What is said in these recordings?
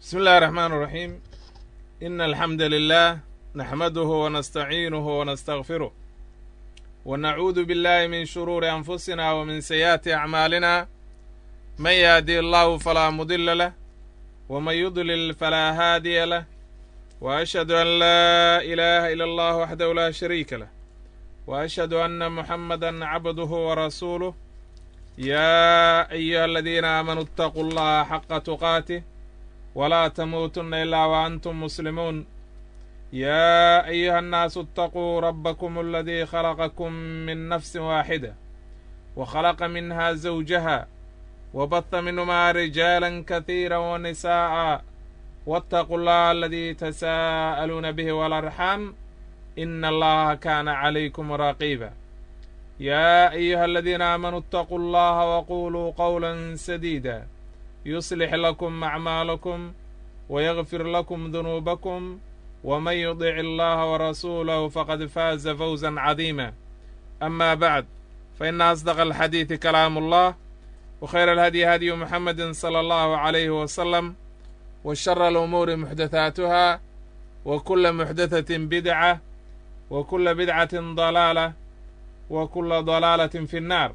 بسم الله الرحمن الرحيم إن الحمد لله نحمده ونستعينه ونستغفره ونعوذ بالله من شرور أنفسنا ومن سيئات أعمالنا من يهدي الله فلا مضل له ومن يضلل فلا هادي له وأشهد أن لا إله إلا الله وحده لا شريك له وأشهد أن محمدا عبده ورسوله يا أيها الذين آمنوا اتقوا الله حق تقاته ولا تموتن إلا وأنتم مسلمون يا أيها الناس اتقوا ربكم الذي خلقكم من نفس واحدة وخلق منها زوجها وبث منهما رجالا كثيرا ونساء واتقوا الله الذي تساءلون به والأرحام إن الله كان عليكم رقيبا يا أيها الذين آمنوا اتقوا الله وقولوا قولا سديدا يصلح لكم أعمالكم ويغفر لكم ذنوبكم ومن يطع الله ورسوله فقد فاز فوزا عظيما أما بعد فإن أصدق الحديث كلام الله وخير الهدي هدي محمد صلى الله عليه وسلم وشر الأمور محدثاتها وكل محدثة بدعة وكل بدعة ضلالة وكل ضلالة في النار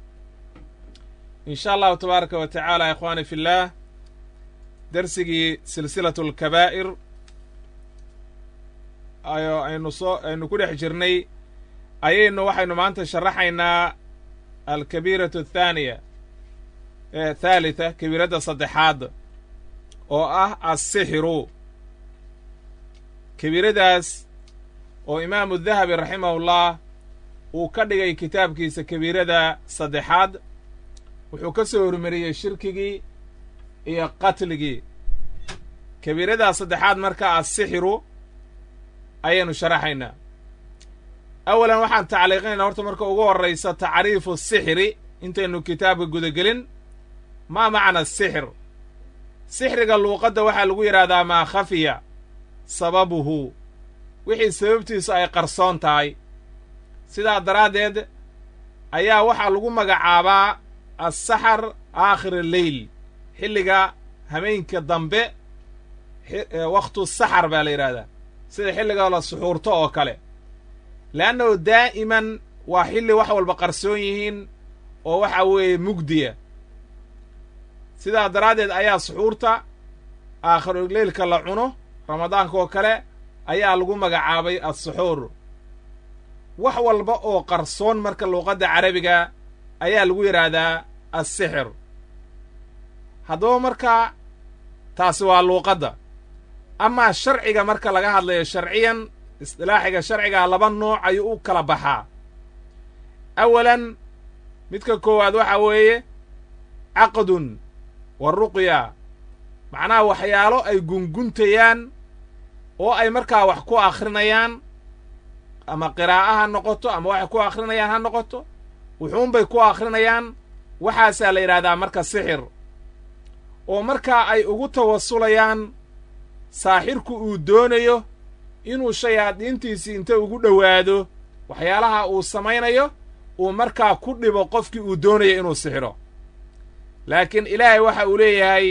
in sha allahu tabaaraka wa tacaala ikhwaani fi illaah darsigii silsilatu alkabaa'ir ayo aynu soo aynu ku dhex jirnay ayaynu waxaynu maanta sharaxaynaa alkabiiratu athaaniya ee thaalitha kabiiradda saddexaad oo ah assixiru kabiiradaas oo imaamu dahabi raximahullah uu ka dhigay kitaabkiisa kabiirada saddexaad wuxuu ka soo hormariyey shirkigii iyo qatligii kabiiradaa saddexaad marka assixiru ayaynu sharaxaynaa awalan waxaan tacliiqinaynaa horta marka ugu horraysa tacriifu sixri intaynu kitaabka gudagelin maa macna sixir sixriga luuqadda waxaa lagu yidhaahdaa maa khafiya sababuhu wixii sababtiisu ay qarsoon tahay sidaa daraaddeed ayaa waxaa lagu magacaabaa assaxar aakhir alleyl xilliga hameenka dambe wakhtu saxar baa la yidhahdaa sida xilliga la suxuurto oo kale le'annahu daa'iman waa xilli wax walba qarsoon yihiin oo waxa weeye mugdiya sidaa daraaddeed ayaa suxuurta aakhiruleylka la cuno ramadaanka oo kale ayaa lagu magacaabay assuxuur wax walba oo qarsoon marka luuqadda carabiga ayaa lagu yidhaahdaa assixir haddaba markaa taasi waa luuqadda amaa sharciga marka laga hadlayo sharciyan isdilaaxiga sharcigaa laba nooc ayuu u kala baxaa awalan midka koowaad waxaa weeye caqdun wa ruqya macnaha waxyaalo ay gunguntayaan oo ay markaa wax ku akhrinayaan ama qiraa'o ha noqoto ama waxay ku akhrinayaan ha noqoto wuxuunbay ku akhrinayaan waxaasaa la yidhahdaa marka sixir oo markaa ay ugu tawasulayaan saaxirku uu doonayo inuu shayaadiintiisii inta ugu dhowaado waxyaalaha uu samaynayo uu markaa ku dhibo qofkii uu doonayo inuu sixiro laakiin ilaahay waxa uu leeyahay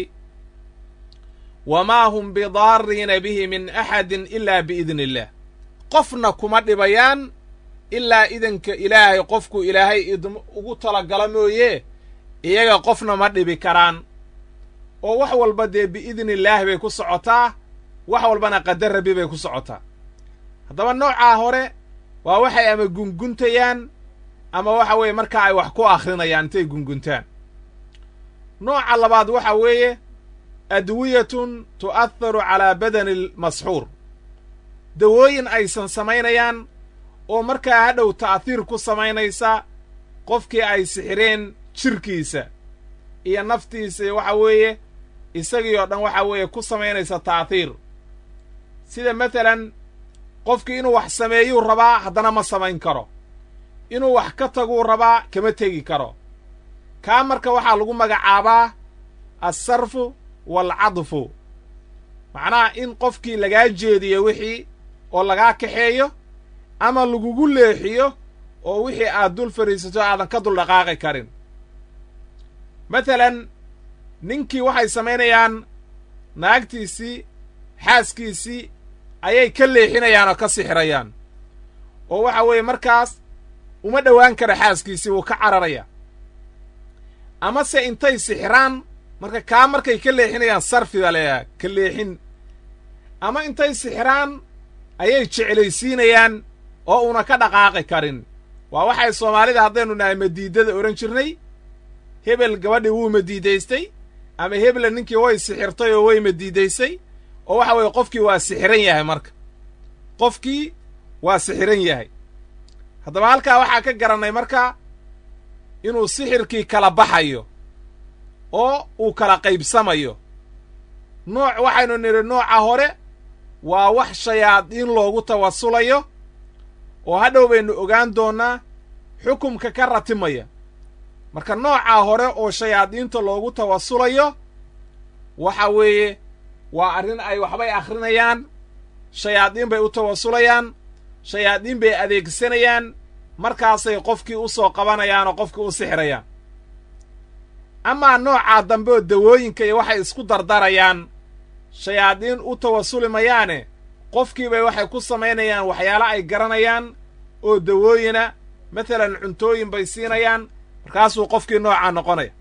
wamaa hum bidaariina bihi min axadin ilaa biidni illaah qofna kuma dhibayaan ilaa idanka ilaahay qofku ilaahay idm ugu talagala mooye iyaga qofna ma dhibi karaan oo wax walba dee biidni illaahi bay ku socotaa wax walbana qadar rabbi bay ku socotaa haddaba noocaa hore waa waxay ama gunguntayaan ama waxa weeye markaa ay wax ku akhrinayaan intay gunguntaan nooca labaad waxa weeye adwiyatun tu'aharu calaa badani almasxuur dawooyin aysan samaynayaan oo markaa hadhow ta'hiir ku samaynaysa qofkii ay sixireen jirkiisa iyo naftiisa waxa weeye isagii oo dhan waxa weeye ku samaynaysa ta'hiir sida matalan qofkii inuu wax sameeyuu rabaa haddana ma samayn karo inuu wax ka taguu rabaa kama tegi karo kaa marka waxaa lagu magacaabaa alsarfu waalcadfu macnaha in qofkii lagaa jeediyo wixii oo lagaa kaxeeyo ama lagugu leexiyo oo wixii aad dul fadhiisato aadan ka dul dhaqaaqi karin matalan ninkii waxay samaynayaan naagtiisii xaaskiisii ayay ka leexinayaan oo ka sixirayaan oo waxa weeye markaas uma dhowaan kara xaaskiisii wuu ka cararaya amase intay sixiraan marka kaa markay ka leexinayaan sarfiba leeyaha ka leexin ama intay sixiraan ayay jeclaysiinayaan oo una ka dhaqaaqi karin waa waxay soomaalida haddaynu nahay madiidada odhan jirnay hebel gabadhii wuu madiidaystay ama hebla ninkii way sixirtay oo way madiidaysay oo waxa weeye qofkii waa sixiran yahay marka qofkii waa sixiran yahay haddaba halkaa waxaa ka garannay marka inuu sixirkii kala baxayo oo uu kala qaybsamayo nooc waxaynu nidhi nooca hore waa wax shayaadiin loogu tawasulayo oo hadhow baynu ogaan doonnaa xukumka ka ratimaya marka noocaa hore oo shayaadiinta loogu tawasulayo waxa weeye waa arrin ay waxbay akhrinayaan shayaadiin bay u tawasulayaan shayaadiin bay adeegsanayaan markaasay qofkii u soo qabanayaan oo qofkii u sixirayaan amaa noocaa dambe oo dawooyinka iyo waxay isku dardarayaan shayaadiin u tawasuli mayaane qofkiibay waxay ku samaynayaan waxyaalo ay garanayaan oo dawooyina matalan cuntooyin bay siinayaan markaasuu qofkii noocaa noqonaya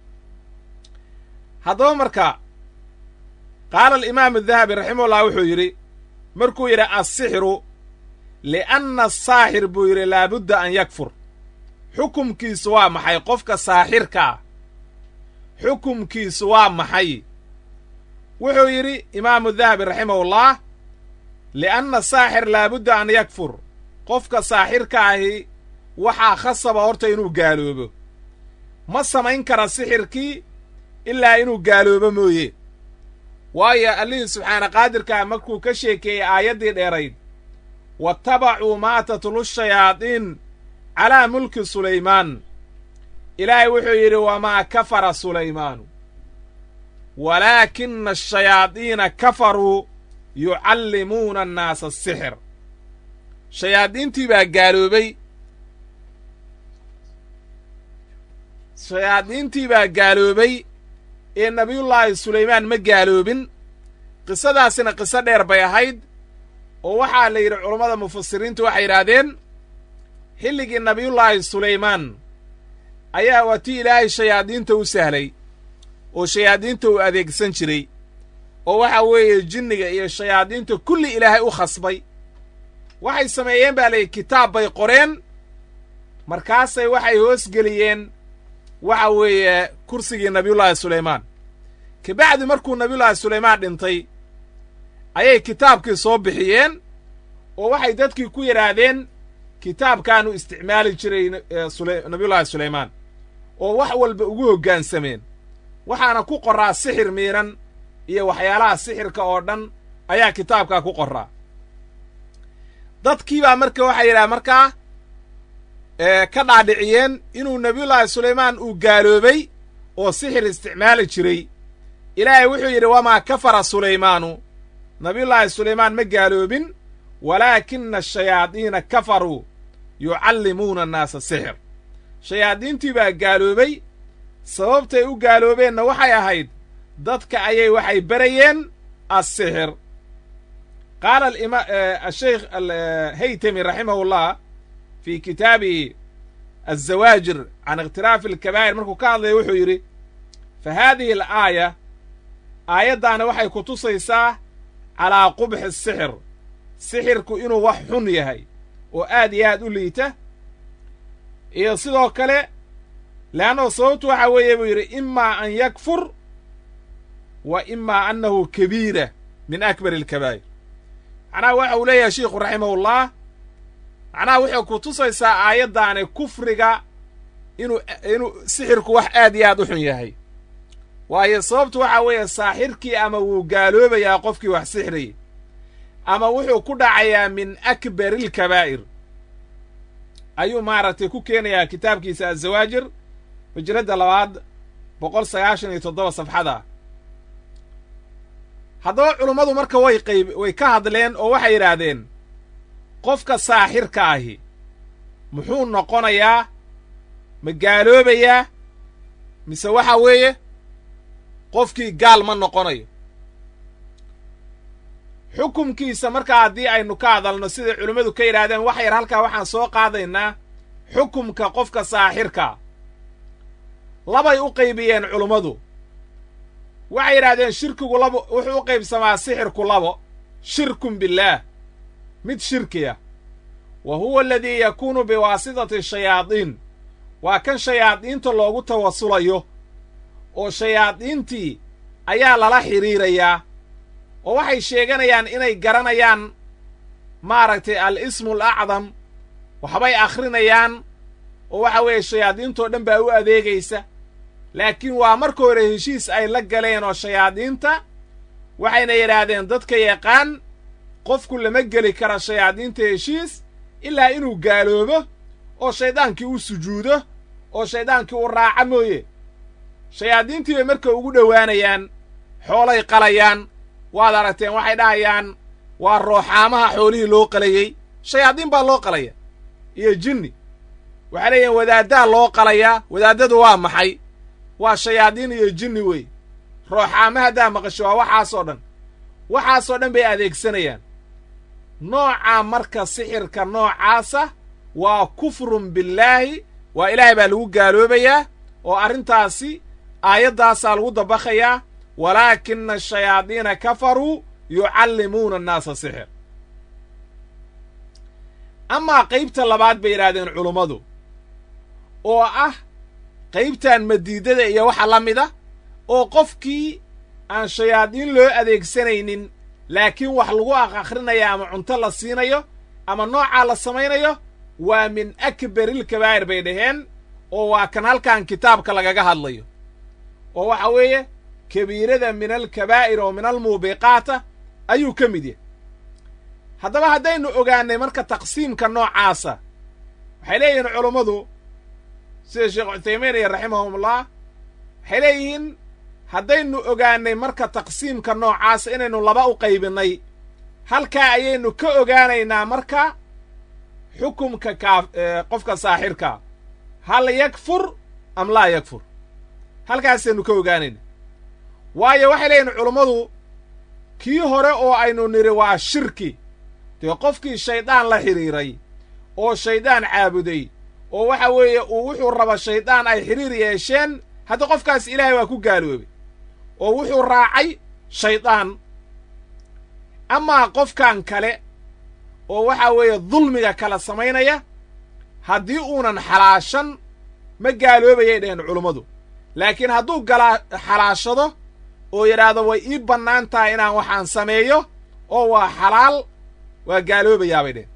haddaba marka qaala alimaamu adahabi raximahullah wuxuu yidhi markuu yidhi assixiru li'anna asaaxir buu yidhi laabudda an yakfur xukumkiisu waa maxay qofka saaxirka ah xukumkiisu waa maxay wuxuu yidhi imaamu dahabi raximahullah li'anna saaxir laabudda an yakfur qofka saaxirka ahi waxaa khasaba horta inuu gaaloobo ma samayn kara sixirkii ilaa inuu gaaloobo mooye waayo allihii subxaana qaadirkaa markuu ka sheekeeyey aayaddii dheerayd waattabacuu maa tatlu shayaadiin calaa mulki sulaymaan ilaahay wuxuu yidhi wamaa kafara sulaymaanu walaakina ashayaadiina kafaruu yucallimuuna annaasa asixir shayaadiintii baa gaaloobay shayaadiintii baa gaaloobay ee nebiyullaahi sulaymaan ma gaaloobin qisadaasina qiso dheer bay ahayd oo waxaa la yidhi culammada mufasiriintu waxay yidhaahdeen xilligii nebiyullaahi sulaymaan ayaa waa tii ilaahay shayaadiinta u sahlay oo shayaadiinta uu adeegsan jiray oo waxa weeye jinniga iyo shayaadiinta kulli ilaahay u khasbay waxay sameeyeen baa layidhi kitaab bay qoreen markaasay waxay hoosgeliyeen waxa weeye kursigii nabiyullaahi sulaymaan kabacdi markuu nabiyullaahi sulaymaan dhintay ayay kitaabkii soo bixiyeen oo waxay dadkii ku yidhaahdeen kitaabkaanu isticmaali jiray nabiyullaahi sulaymaan oo wax walba ugu hoggaansameen waxaana ku qorraa sixir miidhan iyo waxyaalaha sixirka oo dhan ayaa kitaabkaa ku qorraa dadkiibaa marka waxay yidhaha markaa ka dhaadhiciyeen inuu nebiyullaahi sulaymaan uu gaaloobay oo sixir isticmaali jiray ilaahay wuxuu yidhi wamaa kafara sulaymaanu nabiyullaahi sulaymaan ma gaaloobin walaakina ashayaadiina kafaruu yucallimuuna annaasa sixir shayaadiintii baa gaaloobay sababtay u gaaloobeenna waxay ahayd dadka ayay waxay berayeen assixir qaala asheykh alhaytami raximahullah fii kitaabihi azawaajir can ikhtilaafi alkabaa'ir markuu ka hadlaya wuxuu yidhi fa haadihi alaaya aayaddaana waxay ku tusaysaa calaa qubxi sixir sixirku inuu wax xun yahay oo aad iyo aad u liita iyo sidoo kale le'annao sababtu waxa weeye buu yidhi imaa an yakfur wa imaa annahu kabiira min akbari alkabaa'ir macnaha waxa uu leeyahay sheikhu raximahullah macnaha wuxuu ku tusaysaa aayaddaani kufriga inuu inuu sixirku wax aad iyo aad u xun yahay waayo sababtu waxaa weeye saaxirkii ama wuu gaaloobayaa qofkii wax sixrayay ama wuxuu ku dhacayaa min akbari alkabaa'ir ayuu maaragtay ku keenayaa kitaabkiisa azawaajir hijradda labaad boqol sagaashan iyo toddoba safxada haddaba culummadu marka way qayb way ka hadleen oo waxay yidhaahdeen qofka saaxirka ahi muxuu noqonayaa ma gaaloobayaa mise waxa weeye qofkii gaal ma noqonayo xukumkiisa markaa haddii aynu ka hadalno siday culimmadu ka yidhahdeen wax yar halkaa waxaan soo qaadaynaa xukumka qofka saaxirka labay u qaybiyeen culummadu waxay yidhahdeen shirkigu labo wuxuu u qaybsamaa sixirku labo shirkun billaah mid shirkiya wa huwa aladii yakuunu biwaasitati shayaadiin waa kan shayaadiinta loogu tawasulayo oo shayaadiintii ayaa lala xidhiirayaa oo waxay sheeganayaan inay garanayaan maaragtay al ismu al acdam waxbay akhrinayaan oo waxa weeye shayaadiintoo dhan baa u adeegaysa laakiin waa marka hore heshiis ay la galeen oo shayaadiinta waxayna yidhaahdeen dadka yaqaan qofku lama geli kara shayaadiinta heshiis ilaa inuu gaaloobo oo shayddaankii u sujuudo oo shayddaankii u raaca mooye shayaadiintii bay marka ugu dhowaanayaan xoolay qalayaan waad aragteen waxay dhahayaan waa rooxaamaha xoolihii loo qalayey shayaadiin baa loo qalaya iyo jinni waxay leeyihin wadaaddaa loo qalayaa wadaaddadu waa maxay waa shayaadiin iyo jinni wey rooxaama haddaa maqasho waa waxaasoo dhan waxaasoo dhan bay adeegsanayaan noocaa marka sixirka noocaasa waa kufrun billaahi waa ilaahay baa lagu gaaloobayaa oo arrintaasi aayaddaasaa lagu dabakhayaa walaakina ashayaadiina kafaruu yucallimuuna annaasa sixir amaa qaybta labaad bay yidhaahdeen culummadu oo ah qaybtan madiidada iyo waxa la mida oo qofkii aan shayaadiin loo adeegsanaynin laakiin wax lagu aqakhrinayo ama cunto la siinayo ama noocaa la samaynayo waa min akbarilkabaa'ir bay dhaheen oo waa kan halkan kitaabka lagaga hadlayo oo waxa weeye kabiirada min alkabaa'ir oo min almuubiqaata ayuu ka mid yahay haddaba haddaynu ogaannay marka taqsiimka noocaasa waxay leeyihiin culummadu sida sheekh cuthaymiin iyo raximahumullah waxay leeyihiin haddaynu ogaannay marka taqsiimka noocaasa inaynu laba u qaybinnay halkaa ayaynu ka ogaanaynaa marka xukumka kaa qofka saaxirka hal yakfur am laa yakfur halkaasaynu ka ogaanayna waayo waxay leeyihin culummadu kii hore oo aynu nidhi waa shirki dee qofkii shayddaan la xidhiiray oo shayddaan caabuday oo waxa weeye uu wuxuu raba shayddaan ay xidhiir yeesheen hadda qofkaas ilaahay waa ku gaaloobay oo wuxuu raacay shayddaan amaa qofkan kale oo waxa weeye dulmiga kala samaynaya haddii uunan xalaashan ma gaaloobayay dhaheen culummadu laakiin hadduu galaa xalaashado oo yidhaahdo way ii bannaan tahay inaan waxaan sameeyo oo waa xalaal waa gaaloobayaabay dheheen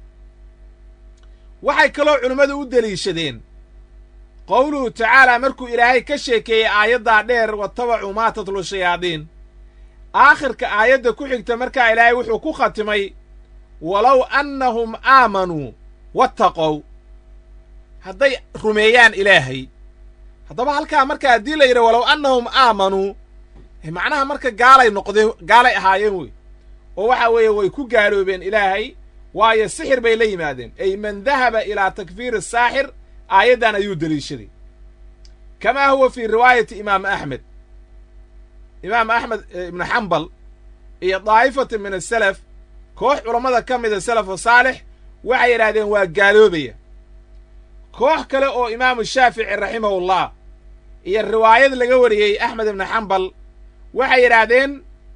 waxay kaloo culimmadu u deliishadeen qowluhu tacaalaa markuu ilaahay ka sheekeeyey aayaddaa dheer watabacuu maa tatlu shayaadiin aakhirka aayadda ku xigta markaa ilaahay wuxuu ku khatimay walow annahum aamanuu wattaqow hadday rumeeyaan ilaahay haddaba halkaa marka haddii la yidhi walow annahum aamanuu macnaha marka gaalay noqdeen gaalay ahaayeen wey oo waxa weeye way ku gaaloobeen ilaahay waayo sixir bay la yimaadeen ay man dahaba ilaa takfiiri saaxir aayaddan ayuu deliishaday kamaa huwa fii riwaayati imaam axmed imaam axmed ibnu xambal iyo daa'ifatu min asalaf koox culammada ka mida salafu saalix waxay yidhahdeen waa gaaloobaya koox kale oo imaamu shaafici raximahullah iyo riwaayad laga wariyey axmed ibnu xambal waxay yidhaahdeen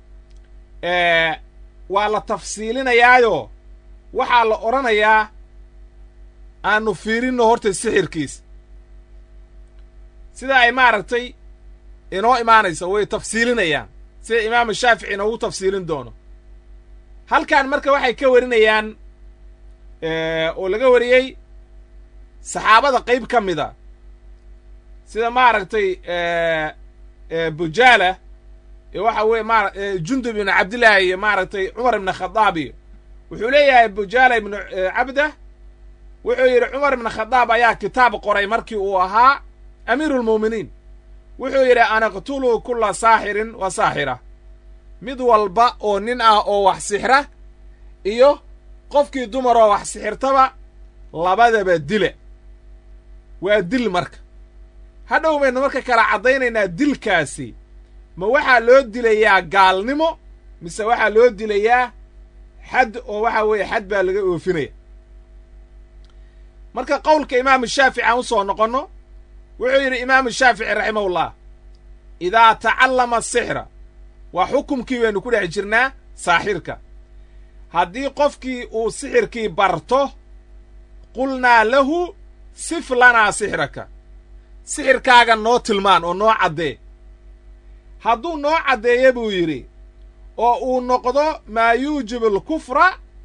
waa la tafsiilinayaayo waxaa la odhanayaa aanu fiirinno horta sixirkiis sida ay maaragtay inoo imaanayso way tafsiilinayaan sida imaamu shaafici inoogu tafsiilin doono halkan marka waxay ka warinayaan oo laga wariyey saxaabada qayb ka mida sida maaragtay bujaala iyo waxa weye ma jundub ibnu cabdillaahi iyo maaragtay cumar ibnu khadaab iyo wuxuu leeyahay bujaala ibnu cabda wuxuu yidhi cumar ibnu khadaab ayaa kitaab qoray markii uu ahaa amiiruulmu'miniin wuxuu yidhi anaqtuluu kulla saaxirin wa saaxira mid walba oo nin ah oo wax sixra iyo qofkii dumar oo wax sixirtaba labadaba dila waa dil marka hadhow baynu marka kala caddaynaynaa dilkaasi ma waxaa loo dilayaa gaalnimo mise waxaa loo dilayaa xad oo waxa weeye xad baa laga oofinaya marka qowlka imaamu shaafici aan u soo noqonno wuxuu yidhi imaamu shaafici raximahullah idaa tacallama asixra waa xukumkii baynu ku dhex jirnaa saaxirka haddii qofkii uu sixirkii barto qulnaa lahu sif lanaa sixraka sixirkaaga noo tilmaan oo noo caddee hadduu noo caddeeya buu yidhi oo uu noqdo maa yuujibu alkufra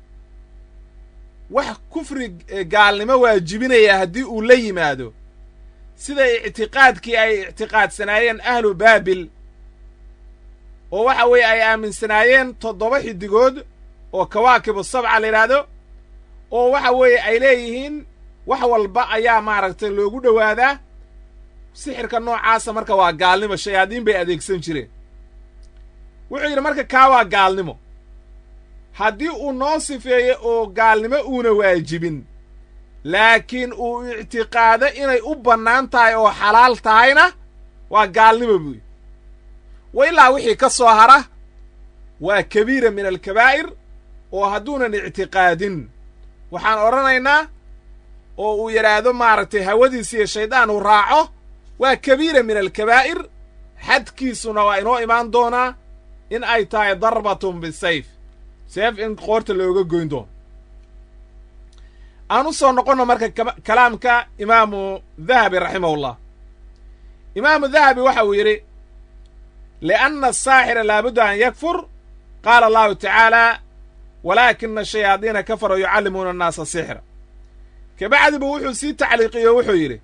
wax kufri gaalnimo waajibinaya haddii uu la yimaado sida ictiqaadkii ay ictiqaadsanaayeen ahlu baabil oo waxa weeye ay aaminsanaayeen toddoba xiddigood oo kawaakibu sabca la yidhaahdo oo waxa weeye ay leeyihiin wax walba ayaa maaragtay loogu dhowaadaa sixirka noocaasa marka waa gaalnimo shayaadiin bay adeegsan jireen wuxuu yidhi marka kaa waa gaalnimo haddii uu noo sifeeyo oo gaalnimo uuna waajibin laakiin uu ictiqaado inay u bannaan tahay oo xalaal tahayna waa gaalnimo buuyi wa ilaa wixii ka soo hara waa kabiira min alkabaa'ir oo hadduunan ictiqaadin waxaan odhanaynaa oo uu yidhaahdo maaragtay hawadiisa iyo shaydaan uu raaco waa kabiira min alkabaa'ir xadkiisuna waa inoo imaan doonaa in ay tahay darbatun bisayf seef in qoorta looga goyn doono aan u soo noqonno marka kalaamka imaamu dahabi raximahullah imaamu dahabi waxa uu yidhi lianna asaaxira laabudda an yakfur qaala allahu tacaala walaakina ashayaadiina kafaruu yucallimuuna annaasa sixra kabacdi buu wuxuu sii tacliiqiyo wuxuu yidhi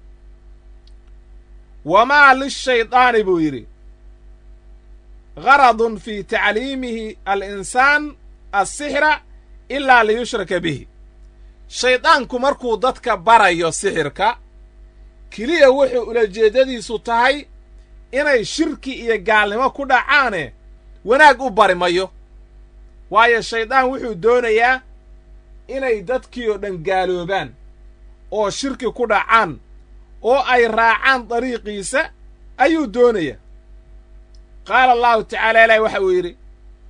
wamaa lishaydaani buu yidhi garadun fii tacliimihi alinsaan assixra ilaa liyushraka bihi shaydaanku markuu dadka barayo sixirka keliya wuxuu ulajeeddadiisu tahay inay shirki iyo gaalnimo ku dhacaane wanaag u bari mayo waayo shaydaan wuxuu doonayaa inay dadkii oo dhan gaaloobaan oo shirki ku dhacaan oo ay raacaan dariiqiisa ayuu doonayaa qaala allahu tacaala ilahi waxa uu yidhi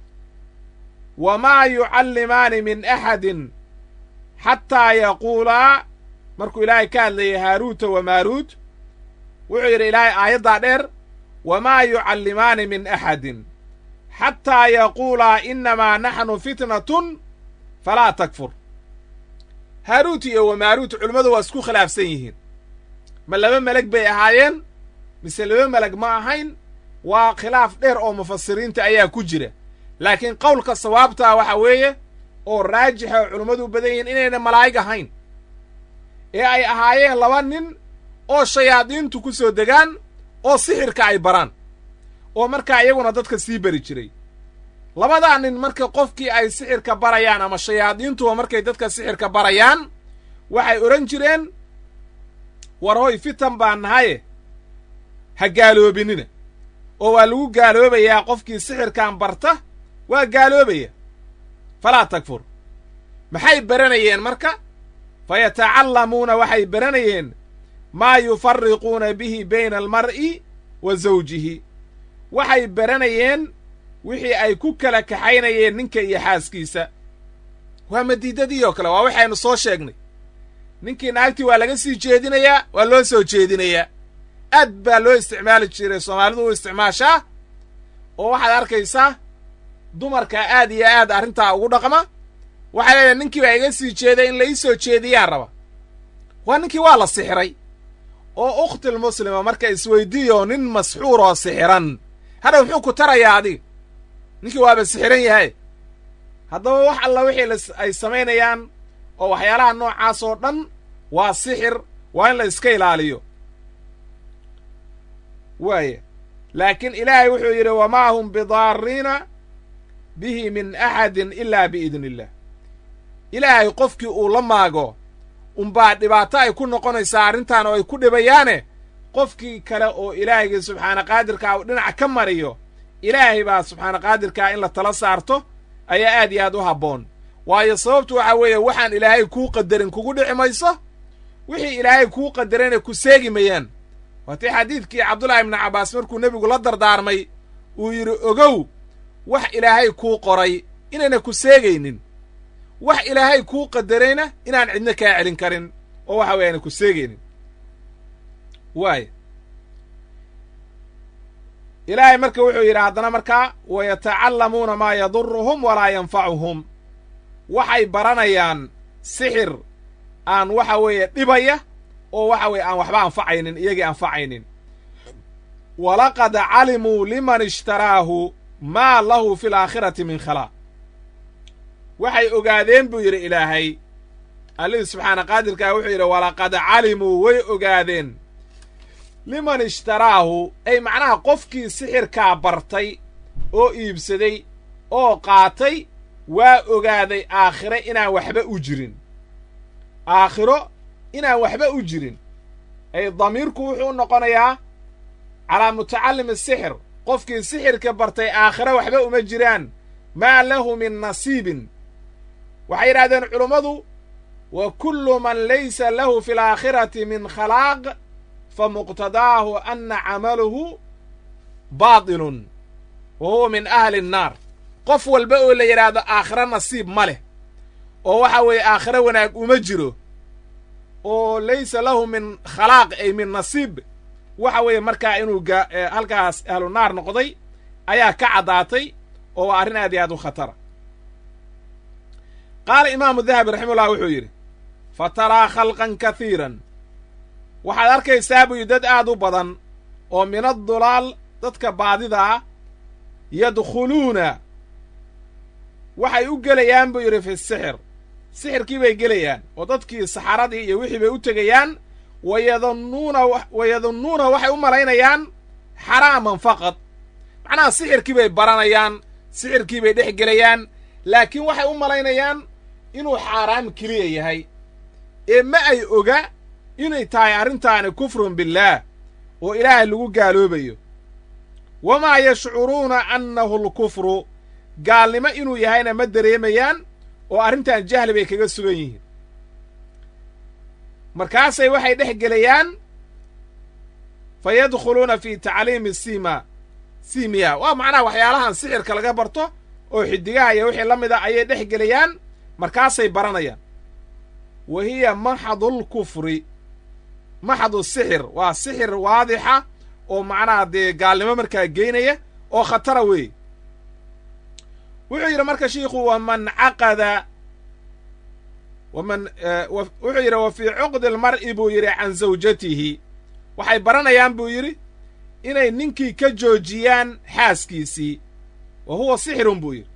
wamaa yucallimaani min axadin xataa yaquulaa markuu ilaahay ka hadlayay haaruuta wa maaruut wuxuu yidhi ilaahay aayaddaa dheer wamaa yucallimaani min axadin xataa yaquulaa innamaa naxnu fitnatun falaa takfur haaruut iyo wamaaruut culimmadu waa isku khilaafsan yihiin ma laba meleg bay ahaayeen mise laba meleg ma ahayn waa khilaaf dheer oo mufasiriinta ayaa ku jira laakiin qowlka sawaabtaa waxa weeye oo raajixa oo culummadu u badan yihiin inayna malaa'ig ahayn ee ay ahaayeen laba nin oo shayaadiintu ku soo degaan oo sixirka ay baraan oo markaa iyaguna dadka sii bari jiray labadaa nin marka qofkii ay sixirka barayaan ama shayaadiintuba markay dadka sixirka barayaan waxay odhan jireen war hoy fitan baan nahaye ha gaaloobinina oo waa lagu gaaloobayaa qofkii sixirkan barta waa gaaloobaya falaa takfur maxay baranayeen marka fa yatacallamuuna waxay baranayeen maa yufariquuna bihi bayna almar'i wa zawjihi waxay baranayeen wixii ay ku kala kaxaynayeen ninka iyo xaaskiisa waa madiidadii oo kale waa waxaynu soo sheegnay ninkii naagtii waa laga sii jeedinayaa waa loo soo jeedinayaa aad baa loo isticmaali jiray soomaalidu u isticmaashaa oo waxaad arkaysaa dumarka aad iyo aad arrintaa ugu dhaqma waxay leedahay ninkii baa iga sii jeeday in la ii soo jeediyaa raba waa ninkii waa la sixiray oo ukhtil muslima marka isweydiiyo nin masxuur oo sixiran hadhaw muxuu ku tarayaa adiga ninkii waaba sixiran yahay haddaba wax alla wixii ay samaynayaan oo waxyaalaha noocaas oo dhan waa sixir waa in la iska ilaaliyo waaya laakiin ilaahay wuxuu yidhi wamaa hum bidaariina bihi min axadin ilaa biidni illah ilaahay qofkii uu la maago unbaa dhibaato ay ku noqonaysaa arrintan oo ay ku dhibayaane qofkii kale oo ilaahayga subxaana qaadirkaa uu dhinac ka mariyo ilaahay baa subxaana qaadirkaa in la tala saarto ayaa aad iyo aad u habboon waayo sababtu waxaa weeye waxaan ilaahay kuu qadarin kugu dhici mayso wixii ilaahay kuu qadarayna ku seegi mayaan waatii xadiidkii cabdullaahi ibnu cabbaas markuu nebigu la dardaarmay uu yidhi ogow wax ilaahay kuu qoray inayna ku seegaynin wax ilaahay kuu qadarayna inaan cidna kaa celin karin oo waxa weeye aana ku seegaynin waaya ilaahay marka wuxuu yidhi haddana markaa wayatacallamuuna maa yaduruhum walaa yanfacuhum waxay baranayaan sixir aan waxa weeye dhibaya oo waxa weeye aan waxba anfacaynin iyagii anfacaynin walaqad calimuu liman ishtaraahu maa lahu fi alaakhirati min khalaa waxay ogaadeen buu yidhi ilaahay allihii subxaana qaadirkaa wuxuu yidhi walaqad calimuu way ogaadeen liman ishtaraahu ay macnaha qofkii sixirkaa bartay oo iibsaday oo qaatay waa ogaaday aakhire inaan waxba u jirin aakhiro inaan waxba u jirin ay damiirku wuxuu noqonayaa calaa mutacallimi sixir qofkii sixirka bartay aakhire waxba uma jiraan maa lahu min nasiibin waxay yidhahdeen culummadu wa kullu man laysa lahu fi alaakhirati min khalaaq fa muqtadaahu anna camaluhu baatilun wa huwa min ahli annaar qof walba oo la yidhaahdo aakhiro nasiib ma leh oo waxa weeye aakhiro wanaag uma jiro oo laysa lahu min khalaaq ay min nasiib waxa weeye markaa inuu halkaas ahlu naar noqday ayaa ka caddaatay oo waa arrin aad iyo aad u khatara qaala imaamu dahabi raximahullah wuxuu yidhi fa taraa khalqan kahiiran waxaad arkaysaa buu yidhi dad aad u badan oo min addulaal dadka baadidaa yadkhuluuna waxay u gelayaan buu yidhi fi sixir sixirkii bay gelayaan oo dadkii saxaradii iyo wixii bay u tegayaan wayadunnuuna wayadunnuuna waxay u malaynayaan xaraaman faqad macnaha sixirkii bay baranayaan sixirkii bay dhex gelayaan laakiin waxay u malaynayaan inuu xaaraam keliya yahay ee ma ay oga inay tahay arrintaani kufrun billaah oo ilaahay lagu gaaloobayo wamaa yashcuruuna annahu alkufru gaalnimo inuu yahayna ma dareemayaan oo arrintan jahli bay kaga sugan yihiin markaasay waxay dhex gelayaan fa yadkhuluuna fi tacliimi sima simiya waa macnaha waxyaalahan sixirka laga barto oo xidigaha iyo wixii la mid a ayay dhex gelayaan markaasay baranayaan wa hiya maxadulkufri maxadu sixir waa sixir waadixa oo macnaha dee gaalnimo markaa geynaya oo khatara weeye wuxuu yidhi marka shiikhu waman caqada waman wuxuu yidhi wa fii cuqdi almar'i buu yidhi can zawjatihi waxay baranayaan buu yidhi inay ninkii ka joojiyaan xaaskiisii wa huwa sixirun buu yidhi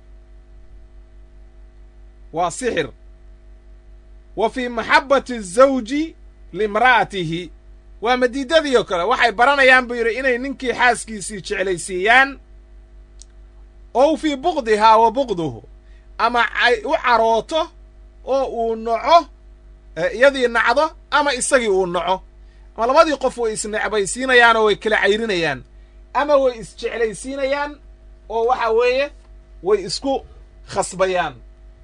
waa sixir wa fii maxabbati azawji liimra'atihi waa madiidadii oo kale waxay baranayaan buu yidhi inay ninkii xaaskiisii jeclaysiiyaan ow fii buqdihaa wa buqduhu ama ay u carooto oo uu naco iyadii nacdo ama isagii uu naco ama labadii qof way isnecbaysiinayaan oo way kala cayrinayaan ama way isjeclaysiinayaan oo waxa weeye way isku khasbayaan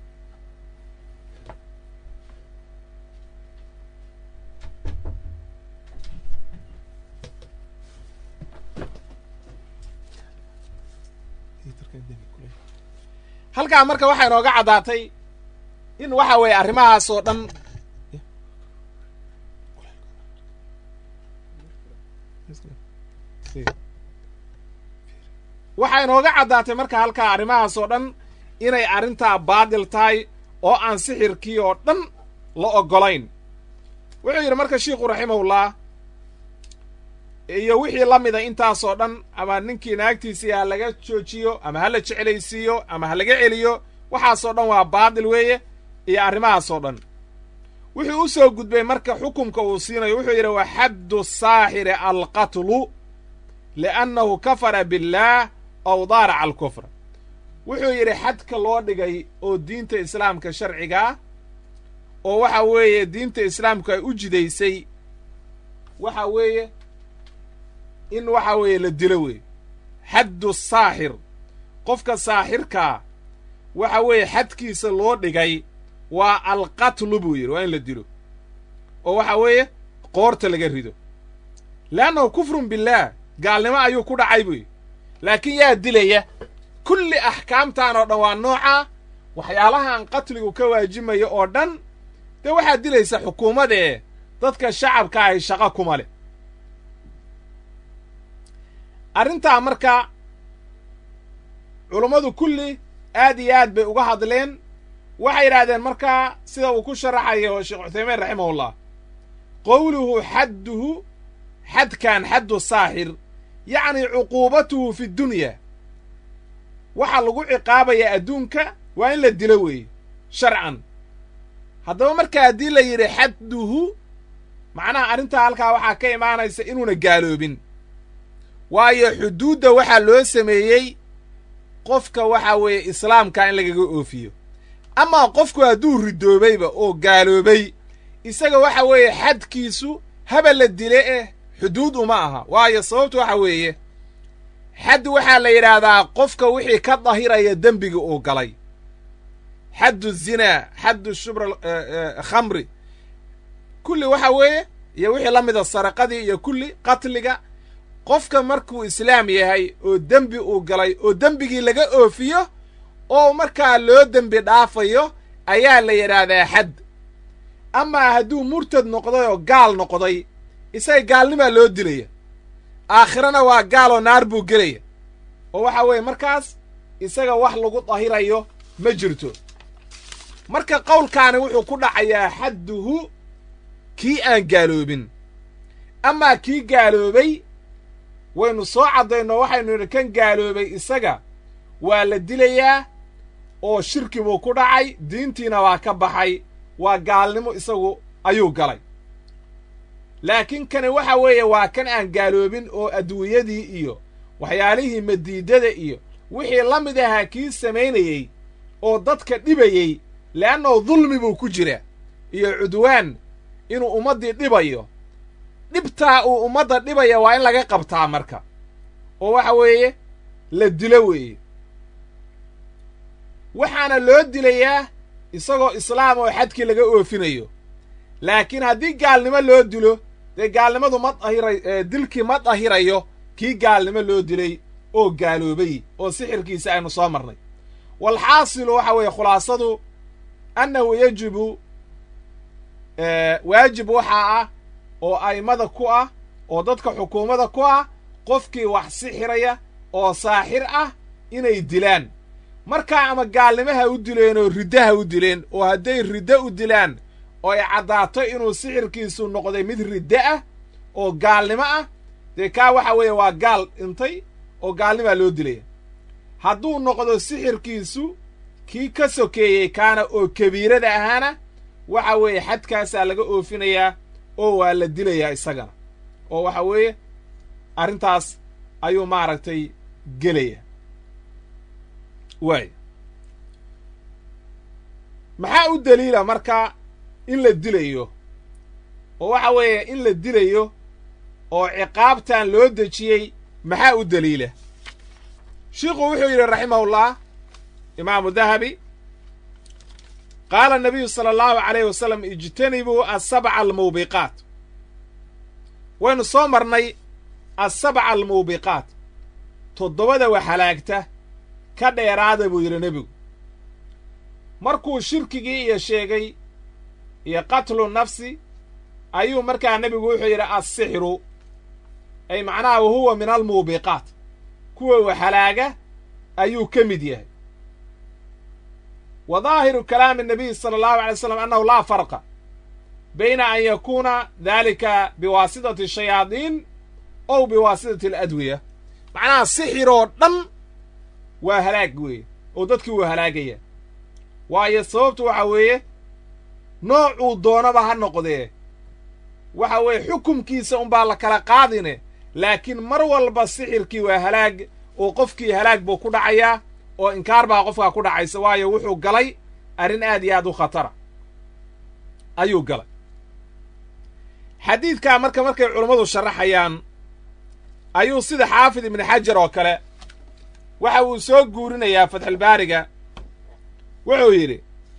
halkaa marka waxaa inooga caddaatay in waxa weeye arrimahaas oo dhan waxaa inooga caddaatay marka halkaa arrimahaas oo dhan inay arrintaa baadil tahay oo aan sixirkii oo dhan la oggolayn wuxuu yidhi marka shiikhu raximahullah iyo wixii la mida intaasoo dhan ama ninkii naagtiisii ha laga joojiyo ama ha la jeclaysiiyo ama ha laga celiyo waxaasoo dhan waa baadil weeye iyo arrimahaasoo dhan wuxuu u soo gudbay marka xukumka uu siinayo wuxuu yidhi wa xaddu saaxiri alqatlu liannahu kafara billaah aw daaraca alkufra wuxuu yidhi xadka loo dhigay oo diinta islaamka sharcigaa oo waxa weeye diinta islaamku ay u jidaysay waxa weeye in waxa weeye la dilo weeye xaddu saaxir qofka saaxirkaa waxa weeye xadkiisa loo dhigay waa alqatlu buu yidhi waa in la dilo oo waxa weeye qoorta laga rido leannahu kufrun billaah gaalnimo ayuu ku dhacay buu yidhi laakiin yaa dilaya kulli axkaamtan oo dhan waa noocaa waxyaalahan qatligu ka waajimayo oo dhan dee waxaa dilaysa xukuumadee dadka shacabka ahy shaqo kuma leh arrintaa marka culummadu kulli aad iyo aad bay uga hadleen waxay yidhaahdeen markaa sida uu ku sharaxayo sheekh cuthaymiin raximahullah qowluhu xadduhu xadkan xaddu saaxir yacni cuquubatuhu fi dunya waxaa lagu ciqaabayaa adduunka waa in la dilo weeye sharcan haddaba marka haddii la yidhi xadduhu macnaha arrintaa halkaa waxaa ka imaanaysa inuuna gaaloobin waayo xuduudda waxaa loo sameeyey qofka waxaa weeye islaamka in lagaga oofiyo amaa qofku hadduu ridoobayba oo gaaloobay isaga waxa weeye xadkiisu haba la dile eh xuduud uma aha waayo sababtu waxa weeye xad waxaa la yidhaahdaa qofka wixii ka dahiraya dembiga uu galay xaddu zinaa xaddu shubra khamri kulli waxa weeye iyo wixii la mida saraqadii iyo kulli qatliga qofka markuu islaam yahay oo dembi uu galay oo dembigii laga oofiyo oo markaa loo dembi dhaafayo ayaa la yidhaahdaa xad amaa hadduu murtad noqday oo gaal noqday isaga gaalnimaa loo dilaya aakhirana waa gaal oo naar buu gelaya oo waxa weeye markaas isaga wax lagu dahirayo ma jirto marka qowlkaani wuxuu ku dhacayaa xadduhu kii aan gaaloobin amaa kii gaaloobay waynu soo caddayno waxaynu idhi kan gaaloobay isaga waa la dilayaa oo shirki buu ku dhacay diintiina waa ka baxay waa gaalnimo isagu ayuu galay laakiin kani waxa weeye waa kan aan gaaloobin oo adduunyadii iyo waxyaalihii madiidada iyo wixii la mid ahaa kii samaynayey oo dadka dhibayey le'annao dulmi buu ku jira iyo cudwaan inuu ummaddii dhibayo dhibtaa uu ummadda dhibaya waa in laga qabtaa marka oo waxa weeye la dilo weeye waxaana loo dilayaa isagoo islaam oo xadkii laga oofinayo laakiin haddii gaalnimo loo dilo dee gaalnimadu ma dahira dilkii ma dahirayo kii gaalnimo loo dilay oo gaaloobay oo sixirkiisa aynu soo marnay walxaasilu waxa weeye khulaasadu annahu yajibu waajib waxaa ah oo a'immada ku ah oo dadka xukuumadda ku ah qofkii wax sixiraya oo saaxir ah inay dilaan markaa ama gaalnimaha u dileen oo riddaha u dileen oo hadday riddo u dilaan oo ay caddaato inuu sixirkiisu noqday mid riddo ah oo gaalnimo ah dee kaa waxa weeye waa gaal dhintay oo gaalnimaa loo dilaya hadduu noqdo sixirkiisu kii ka sokeeyey kaana oo kabiirada ahaana waxa weeye xadkaasaa laga oofinayaa oo waa la dilayaa isagana oo waxa weeye arrintaas ayuu maaragtay gelaya waay maxaa u daliila marka in la dilayo oo waxa weeye in la dilayo oo ciqaabtan loo dejiyey maxaa u daliila shiikhu wuxuu yidhi raximahullah imaamu dahabi qaala nabiyu sala allahu calayh wasalam ijtanibuu asabca almuubiqaat waynu soo marnay asabca almuubiqaat toddobada wax halaagta ka dheeraada buu yidhi nebigu markuu shirkigii iyo sheegay iyo qatlu nafsi ayuu markaa nebigu wuxuu yidhi assixru ay macnaha wahuwa min almuubiqaat kuwa wax halaaga ayuu ka mid yahay wa daahiru kalaami nabiy sala allahu alay slam annahu laa farqa bayna an yakuuna daalika biwaasitati shayaadiin ow biwaasitati aladwiya macnaha sixiroo dhan waa halaag weeye oo dadkii wuu halaagaya waayo sababtu waxa weeye noocuu doonaba ha noqdee waxa weeye xukumkiisa unbaa la kala qaadine laakiin mar walba sixirkii waa halaag oo qofkii halaag buu ku dhacayaa oo inkaar baa qofkaa ku dhacaysa waayo wuxuu galay arrin aad iyo aad u khatara ayuu galay xadiidkaa marka markay culammadu sharaxayaan ayuu sida xaafid ibni xajar oo kale waxa uu soo guurinayaa fatxulbaariga wuxuu yidhi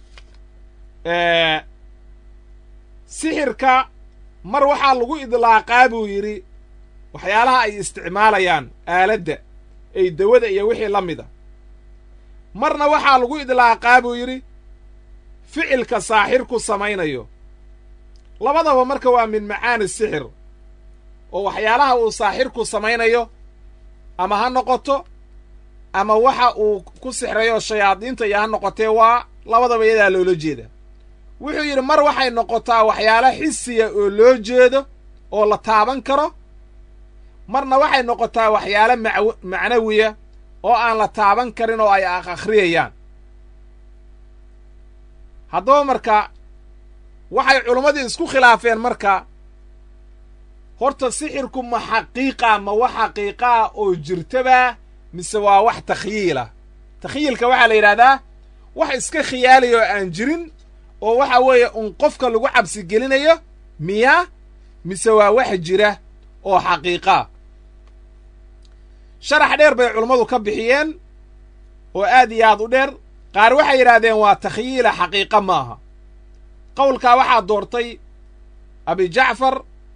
sixirka mar waxaa lagu idlaaqaa buu yidhi waxyaalaha ay isticmaalayaan aaladda ay dawada iyo wixii la mida marna waxaa lagu idlaaqaa buu yidhi ficilka saaxirku samaynayo labadaba marka waa min macaani sixir oo waxyaalaha uu saaxirku samaynayo ama ha noqoto ama waxa uu ku sixrayo shayaadiinta iyo ha noqotee waa labadaba iyadaa loola jeeda wuxuu yidhi mar waxay noqotaa waxyaalo xisiya oo loo jeedo oo la taaban karo marna waxay noqotaa waxyaalo mac macnawiya oo aan la taaban karin oo ay akhriyayaan haddaba marka waxay culimmadii isku khilaafeen marka horta sixirku ma xaqiiqa ma wax xaqiiqaa oo jirtabaa mise waa wax takhyiilah takhyiilka waxaa la yidhahdaa wax iska khiyaaliya oo aan jirin oo waxa weeye un qofka lagu cabsi gelinayo miyaa mise waa wax jira oo xaqiiqaa sharax dheer bay culummadu ka bixiyeen oo aad iyo aad u dheer qaar waxay yidhaahdeen waa takhyiila xaqiiqa maaha qowlkaa waxaa doortay abijacfar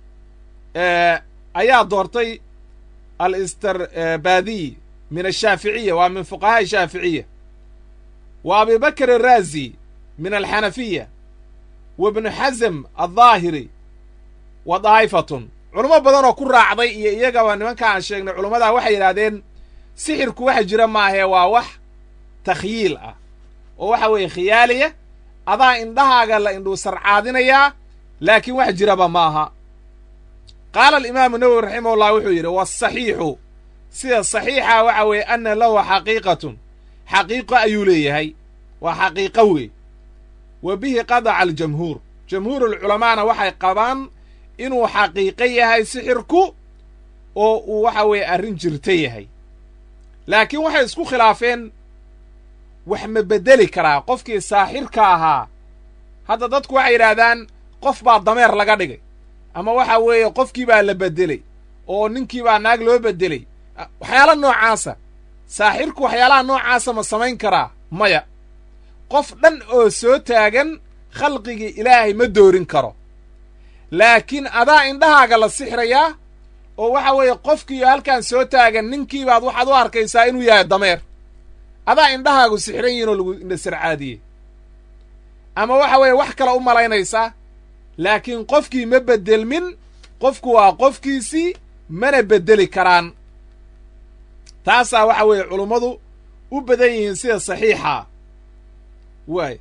ayaa doortay alisterbadiy min ashaaficiya waa min fuqahaa shaaficiya wa abibakr araazi min alxanafiya wa ibnu xasm aldaahiri wa daa'ifatun culamo badan oo ku raacday iyo iyagaba nimanka aan sheegnay culammadaa waxay yidhahdeen sixirku waxa jira maahee waa wax takhyiil ah oo waxa weeye khiyaaliya adaa indhahaaga la indhuu sarcaadinayaa laakiin wax jiraba maaha qaala alimaamu nawowi raximahullah wuxuu yidhi waasaxiixu sida saxiixa waxa weeye anna lahu xaqiiqatun xaqiiqo ayuu leeyahay waa xaqiiqo wey wa bihi qadaca aljamhuur jamhuurulculamaana waxay qabaan inuu xaqiiqo yahay sixirku oo uu waxa weeye arrin jirta yahay laakiin waxay isku khilaafeen wax ma beddeli karaa qofkii saaxirka ahaa hadda dadku waxay yidhaahdaan qof baa dameer laga dhigay ama waxa weeye qofkii baa la beddelay oo ninkii baa naag loo beddelay waxyaala noocaasa saaxirku waxyaalaha noocaasa ma samayn karaa maya qof dhan oo soo taagan khalqigii ilaahay ma doorin karo laakiin adaa indhahaaga la sixrayaa oo waxa weeye qofkiiyo halkan soo taagan ninkiibaad waxaad u arkaysaa inuu yahay dameer adaa indhahaagu sixran yihin oo lagu indhasarcaadiyey ama waxa weeye wax kale u malaynaysaa laakiin qofkii ma beddelmin qofku waa qofkiisii mana beddeli karaan taasaa waxa weeye culummadu u badan yihiin sida saxiixaa waay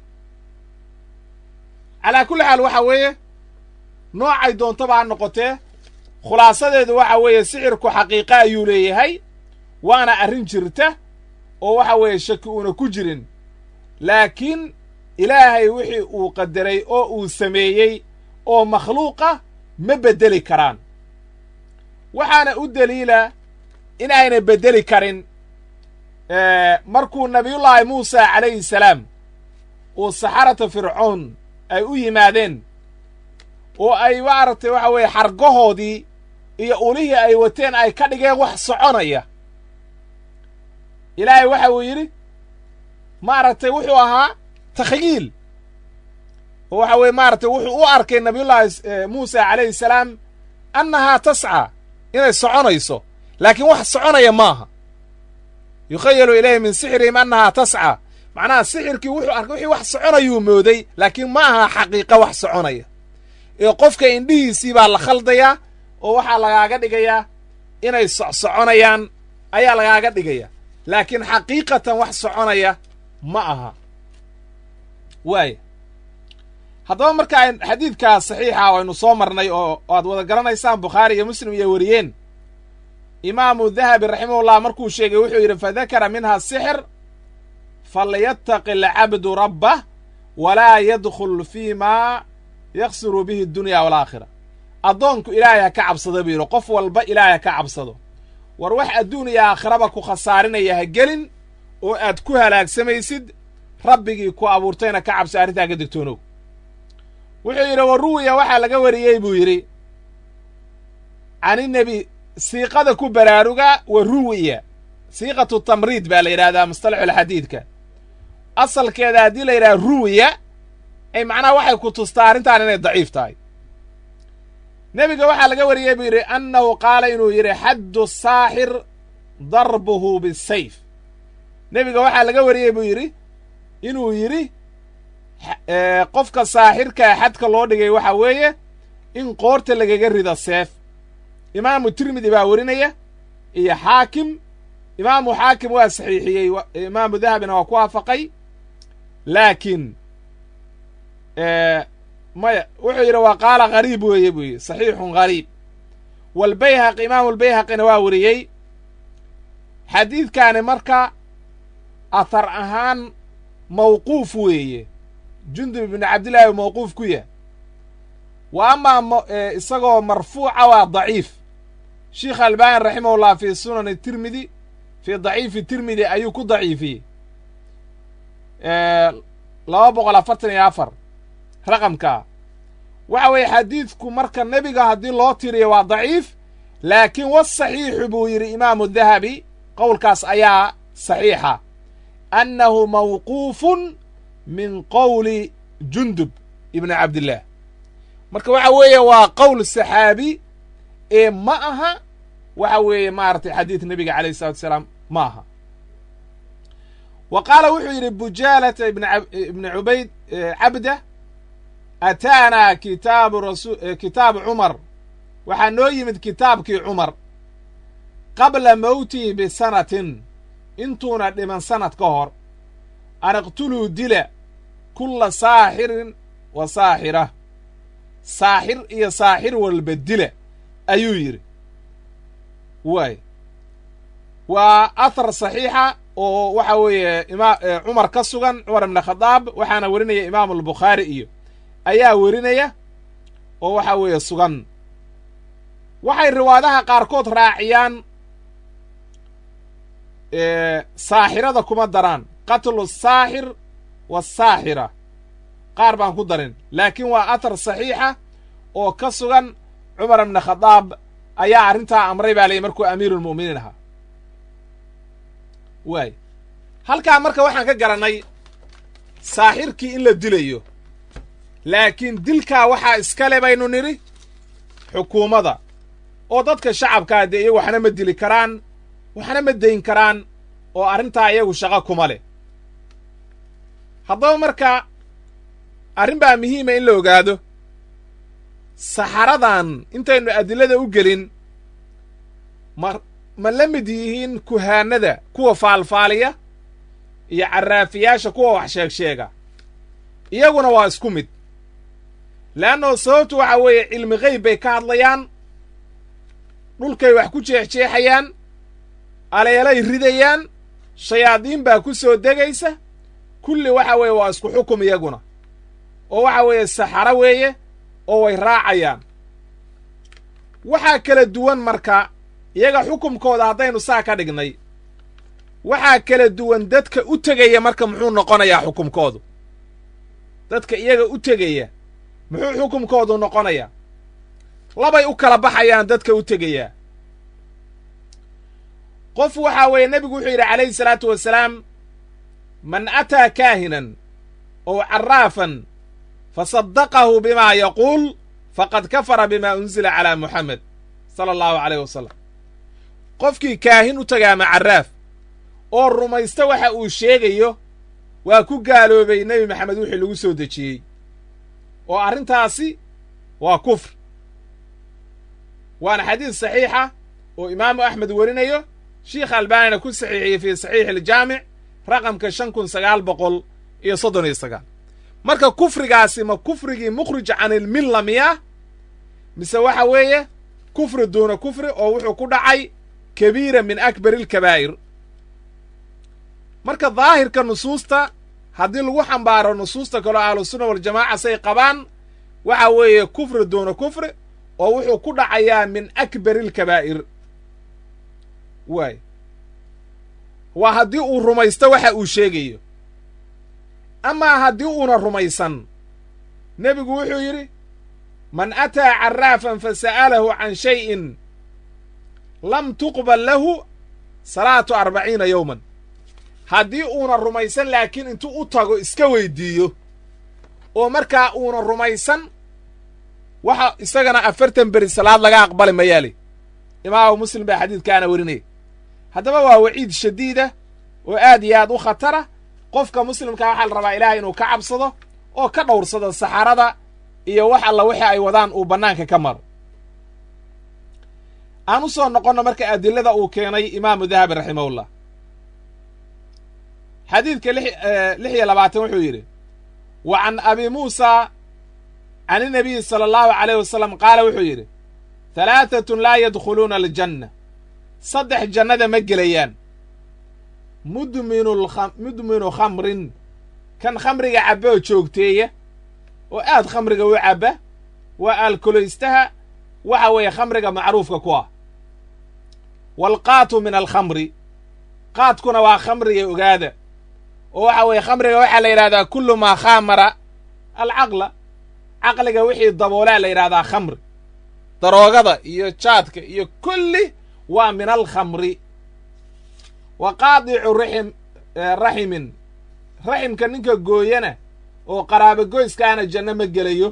calaa kulli xaal waxa weeye noocay doontaba ha noqotee khulaasadeedu waxa weeye sixirku xaqiiqa ayuu leeyahay waana arrin jirta oo waxa weeye shaki uuna ku jirin laakiin ilaahay wixii uu qadaray oo uu sameeyey oo makhluuqa ma beddeli karaan waxaana u deliila in ayna beddeli karin markuu nabiyullaahi muusa calayhi salaam uu saxarata fircoon ay u yimaadeen oo ay maaragtay waxa weeye xargahoodii iyo ulihii ay wateen ay ka dhigeen wax soconaya ilaahay waxa uu yidhi maaragtay wuxuu ahaa takhyiil oo waxa weeye maaragtay wuxuu u arkay nabiyullaahi muusa calayhi salaam annahaa tascaa inay soconayso laakiin wax soconaya maaha yukhayalu ilayhi min sixrihim annahaa tascaa macnaha sixirkii wuxuu arkay wixii wax soconayuu mooday laakiin ma aha xaqiiqa wax soconaya ee qofka indhihiisii baa la khaldayaa oo waxaa lagaaga dhigayaa inay socsoconayaan ayaa lagaaga dhigaya laakiin xaqiiqatan wax soconaya ma aha waaya haddaba marka xadiidkaa saxiixa waynu soo marnay oo aad wada garanaysaan bukhaari iyo muslim iyo wariyeen imaamu dahabi raximahullah markuu sheegay wuxuu yidhi fadakara minha sixir falyattaqi alcabdu rabbah walaa yadkhul fii maa yaksiru bihi addunya walaakhira addoonku ilaahay ha ka cabsado buu yidhi qof walba ilaahay ha ka cabsado war wax adduun iyo aakhiraba ku khasaarinaya ha gelin oo aad ku halaagsamaysid rabbigii ku abuurtayna ka cabso arrintaa ka digtoonow wuxuu yidhi wa ruwiya waxaa laga wariyey buu yidhi caninebi siiqada ku baraaruga wa ruwiya siiqatu tamriid baa la yidhahdaa mustalaxulxadiidka asalkeeda haddii la yidhaha ruwiya ay macnaha waxay ku tustaa arrintan inay daciif tahay nebiga waxaa laga wariyey buu yidhi annahu qaala inuu yidhi xaddu saaxir darbuhu bisayf nebiga waxaa laga wariyey buu yidhi inuu yidhi qofka saaxirkaa xadka loo dhigay waxa weeye in qoorta lagaga rido seef imaamu tirmidi baa werinaya iyo xaakim imaamu xaakim waa saxiixiyey imaamu dahabina waa ku waafaqay laakiin maya wuxuu yidhi waa qaala gariib weeye buu yidhi saxiixun gariib walbayhaqi imaamu lbayhaqina waa weriyey xadiidkaani marka athar ahaan mawquuf weeye jundub ibnu cabdillahi mawquuf ku yah wa amaa isagoo marfuuca waa daciif sheikh albani raximahullah fii sunani tirmidi fii daciifi tirmidi ayuu ku daciifiyey laba boqol afartan iyo afar raqamkaa waxa weeye xadiidku marka nebiga haddii loo tiriyo waa daciif laakiin wasaxiixu buu yidhi imaamu dahabi qowlkaas ayaa saxiixa annahu mawquufun min qowli jundub ibni cabdillaah marka waxa weeye waa qowl saxaabi ee ma aha waxa weeye maaragtay xadiid nebiga calayh isalatu salaam ma aha wa qaala wuxuu yidhi bujaalata ibni cubayd cabda ataanaa kitaabu rasu kitaabu cumar waxaa noo yimid kitaabkii cumar qabla mowtihi bisanatin intuuna dhiman sanad ka hor an iqtuluu dila kulla saaxirin wa saaxira saaxir iyo saaxir walba dila ayuu yidhi waay waa athar saxiixa oo waxa weeye ima cumar ka sugan cumar ibna khadaab waxaana werinaya imaamu albukhaari iyo ayaa werinaya oo waxa weeye sugan waxay riwaadaha qaarkood raaciyaan saaxirada kuma daraan qatlu saaxir wasaaxira qaar baan ku darin laakiin waa athar saxiixa oo ka sugan cumar ibna khadaab ayaa arrintaa amray baa layihi markuu amiiruulmu'miniin ahaa waay halkaa marka waxaan ka garannay saaxirkii in la dilayo laakiin dilkaa waxaa iskale baynu nidhi xukuumadda oo dadka shacabkaa dee iyagu waxna ma dili karaan waxna ma dayn karaan oo arrintaa iyagu shaqo kuma leh haddaba marka arrin baa muhiima in la ogaado saxaradan intaynu adilada u gelin ma ma la mid yihiin kuhaanada kuwa faalfaaliya iyo carraafiyaasha kuwa wax sheeg sheega iyaguna waa isku mid le'annao sababtu waxa weeye cilmi geyb bay ka hadlayaan dhulkay wax ku jeexjeexayaan aleelay ridayaan shayaadiin baa ku soo degaysa kulli waxa weeye waa isku xukum iyaguna oo waxa weeye saxaro weeye oo way raacayaan waxaa kala duwan marka iyaga xukumkooda haddaynu saa ka dhignay waxaa kala duwan dadka u tegaya marka muxuu noqonayaa xukumkoodu dadka iyaga u tegaya muxuu xukumkoodu noqonayaa labay u kala baxayaan dadka u tegayaa qof waxaa weeye nebigu wuxuu yidhi calayhi salaatu wasalaam man ataa kaahinan ow carraafan fasaddaqahu bimaa yaquul faqad kafara bimaa unzila calaa muxamed sala allahu calayh wasalam qofkii kaahin u taga ama carraaf oo rumaysta waxa uu sheegayo waa ku gaaloobay nebi maxamed wixii lagu soo dejiyey oo arrintaasi waa kufr waana xadiis saxiixa oo imaamu axmed werinayo sheikh albaanina ku saxiixiyey fii saxiixi aljaamic raqamka shan kun sagaal boqol iyo soddon iyo sagaal marka kufrigaasi ma kufrigii mukhrij can ilmilla miya mise waxa weeye kufri duuna kufri oo wuxuu ku dhacay kabiira min akbari alkabaa'ir marka daahirka nusuusta haddii lagu xambaaro nusuusta kaloo ahlusunna waljamaaca say qabaan waxa weeye kufri duuna kufri oo wuxuu ku dhacayaa min akbari alkabaa'ir waay waa haddii uu rumaysto waxa uu sheegayo amaa haddii uuna rumaysan nebigu wuxuu yidhi man ataa carraafan fa sa'alahu can shay'in lam tuqbal lahu salaatu arbaciina yowman haddii uuna rumaysan laakiin intuu u tago iska weyddiiyo oo markaa uuna rumaysan waxa isagana afartan beri salaad laga aqbali mayaali imaamu muslim baa xadiidkaana werinaya haddaba waa waciid shadiida oo aad iyo aad u khatara qofka muslimkaa waxaa la rabaa ilaahay inuu ka cabsado oo ka dhowrsado saxarada iyo wax alla wixii ay wadaan uu bannaanka ka maro aan u soo noqonno marka adilada uu keenay imaamu dahabi raximahullah xadiidka lix iyo labaatan wuxuu yidhi wa can abi muusa can inabiyi sala allahu calayh wasalam qaala wuxuu yidhi halaatatun laa yadkhuluuna aljanna saddex jannada ma gelayaan mudminu mudminu khamrin kan khamriga cabba oo joogteeya oo aad khamriga u cabba waa alkolaystaha waxa weeye khamriga macruufka ku ah waalqaatu min alkhamri qaadkuna waa khamriga ogaada oo waxa weeye khamriga waxaa la yidhahdaa kullu maa khaamara alcaqla caqliga wixii daboolaa la yidhahdaa khamri daroogada iyo jaadka iyo kulli waa min alkhamri wa qaadicu raxim raximin raximka ninka gooyana oo qaraabo goyskaana janno ma gelayo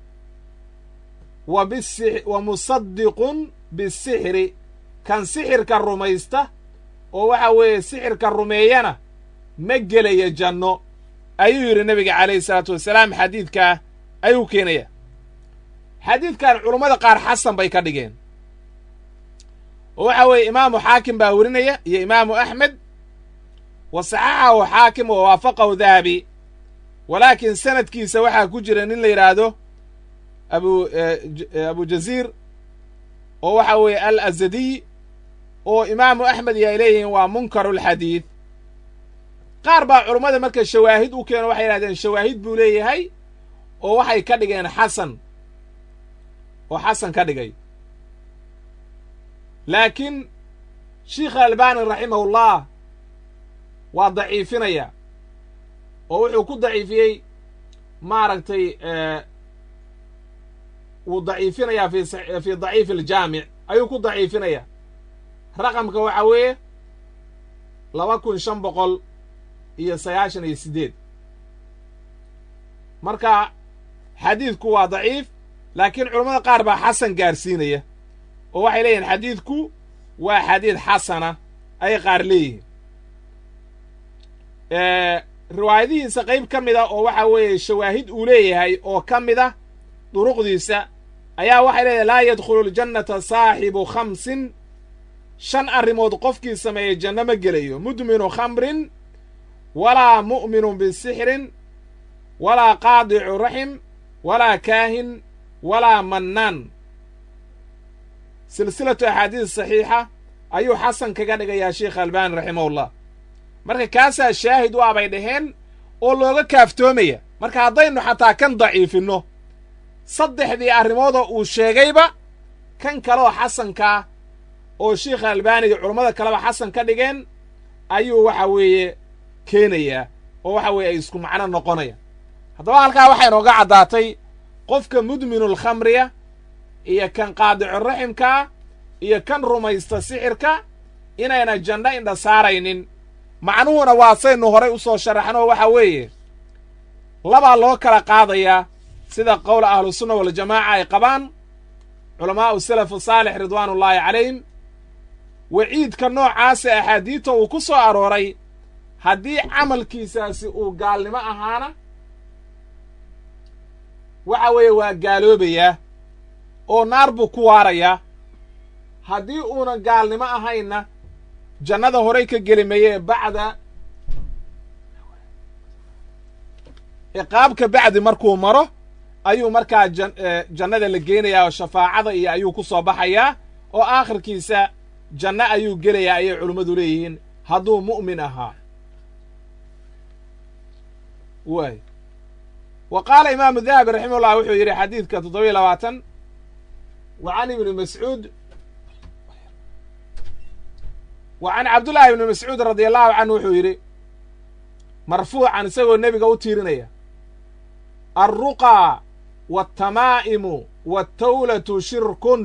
wa bisi wa musadiqun bisixri kan sixirka rumaysta oo waxa weeye sixirka rumeeyana ma gelaya janno ayuu yidhi nebiga calayhi salaatu wasalaam xadiidkaa ayuu keenaya xadiidkan culummada qaar xasan bay ka dhigeen oo waxa weeye imaamu xaakim baa werinaya iyo imaamu axmed wa saxaxahu xaakim wa waafaqahu dahabi walaakiin sanadkiisa waxaa ku jira nin la yidhaahdo abu abu jaziir oo waxa weeye al azadiy oo imaamu axmed iyo ay leeyihiin waa munkarulxadiid qaar baa culummada marka shawaahid u keeno waxay yidhahdeen shawaahid buu leeyahay oo waxay ka dhigeen xasan oo xasan ka dhigay laakiin sheikh albani raximahullah waa daciifinaya oo wuxuu ku daciifiyey maaragtay wuu daciifinayaa fi fi daciif aljaamic ayuu ku daciifinaya raqamka waxaa weeye laba kun shan boqol iyo sagaashan iyo siddeed marka xadiidku waa daciif laakiin culammada qaar baa xasan gaarsiinaya oo waxay leeyihin xadiidku waa xadiid xasana ayay qaar leeyihiin riwaayadihiisa qayb ka mid a oo waxa weeye shawaahid uu leeyahay oo ka mid a duruqdiisa ayaa waxay leedahay laa yadkhulu ljannata saaxibu khamsin shan arrimood qofkii sameeyey janno ma gelayo mudminu khamrin walaa mu'minu bisixrin walaa qaadicu raxim walaa kaahin walaa mannaan silsilatu axaadiis saxiixa ayuu xasan kaga dhigayaa sheikh albani raximahullah marka kaasaa shaahid u abay dhaheen oo looga kaaftoomaya marka haddaynu xataa kan daciifinno saddexdii arrimoodoo uu sheegayba kan kaleoo xasankaa oo sheikha albaaniga culammada kaleba xasan ka dhigeen ayuu waxa weeye keenayaa oo waxa weeye ay isku macno noqonayaan haddaba halkaa waxay nooga caddaatay qofka mudminulkhamriya iyo kan qaadicu raximkaa iyo kan rumaysta sixirka inayna janno indha saaraynin macnuhuna waa saynu horay u soo sharaxno waxa weeye labaa loo kala qaadayaa sida qowla ahlusunna waljamaaca ay qabaan culamaa'u salafu saalix ridwaanullaahi calayhim waciidka noocaasa axaadiidta uu ku soo arooray haddii camalkiisaasi uu gaalnimo ahaana waxa weeye waa gaaloobayaa oo naar buu ku waarayaa haddii uuna gaalnimo ahaynna jannada horay ka geli mayee bacda ciqaabka bacdi markuu maro ayuu markaa jannada la geenayaa oo shafaacada iyo ayuu ku soo baxayaa oo aakhirkiisa janno ayuu gelayaa ayay culimmadu leeyihiin hadduu mu'min ahaa waay wa qaala imaamu dahabi raximahullah wuxuu yidhi xadiidka toddobiyo labaatan wa can ibni mascuud wa can cabdullaahi ibni mascuud radia allahu canhu wuxuu yidhi marfuucan isagoo nebiga u tiirinaya alruqaa waltamaa'imu waltawlatu shirkun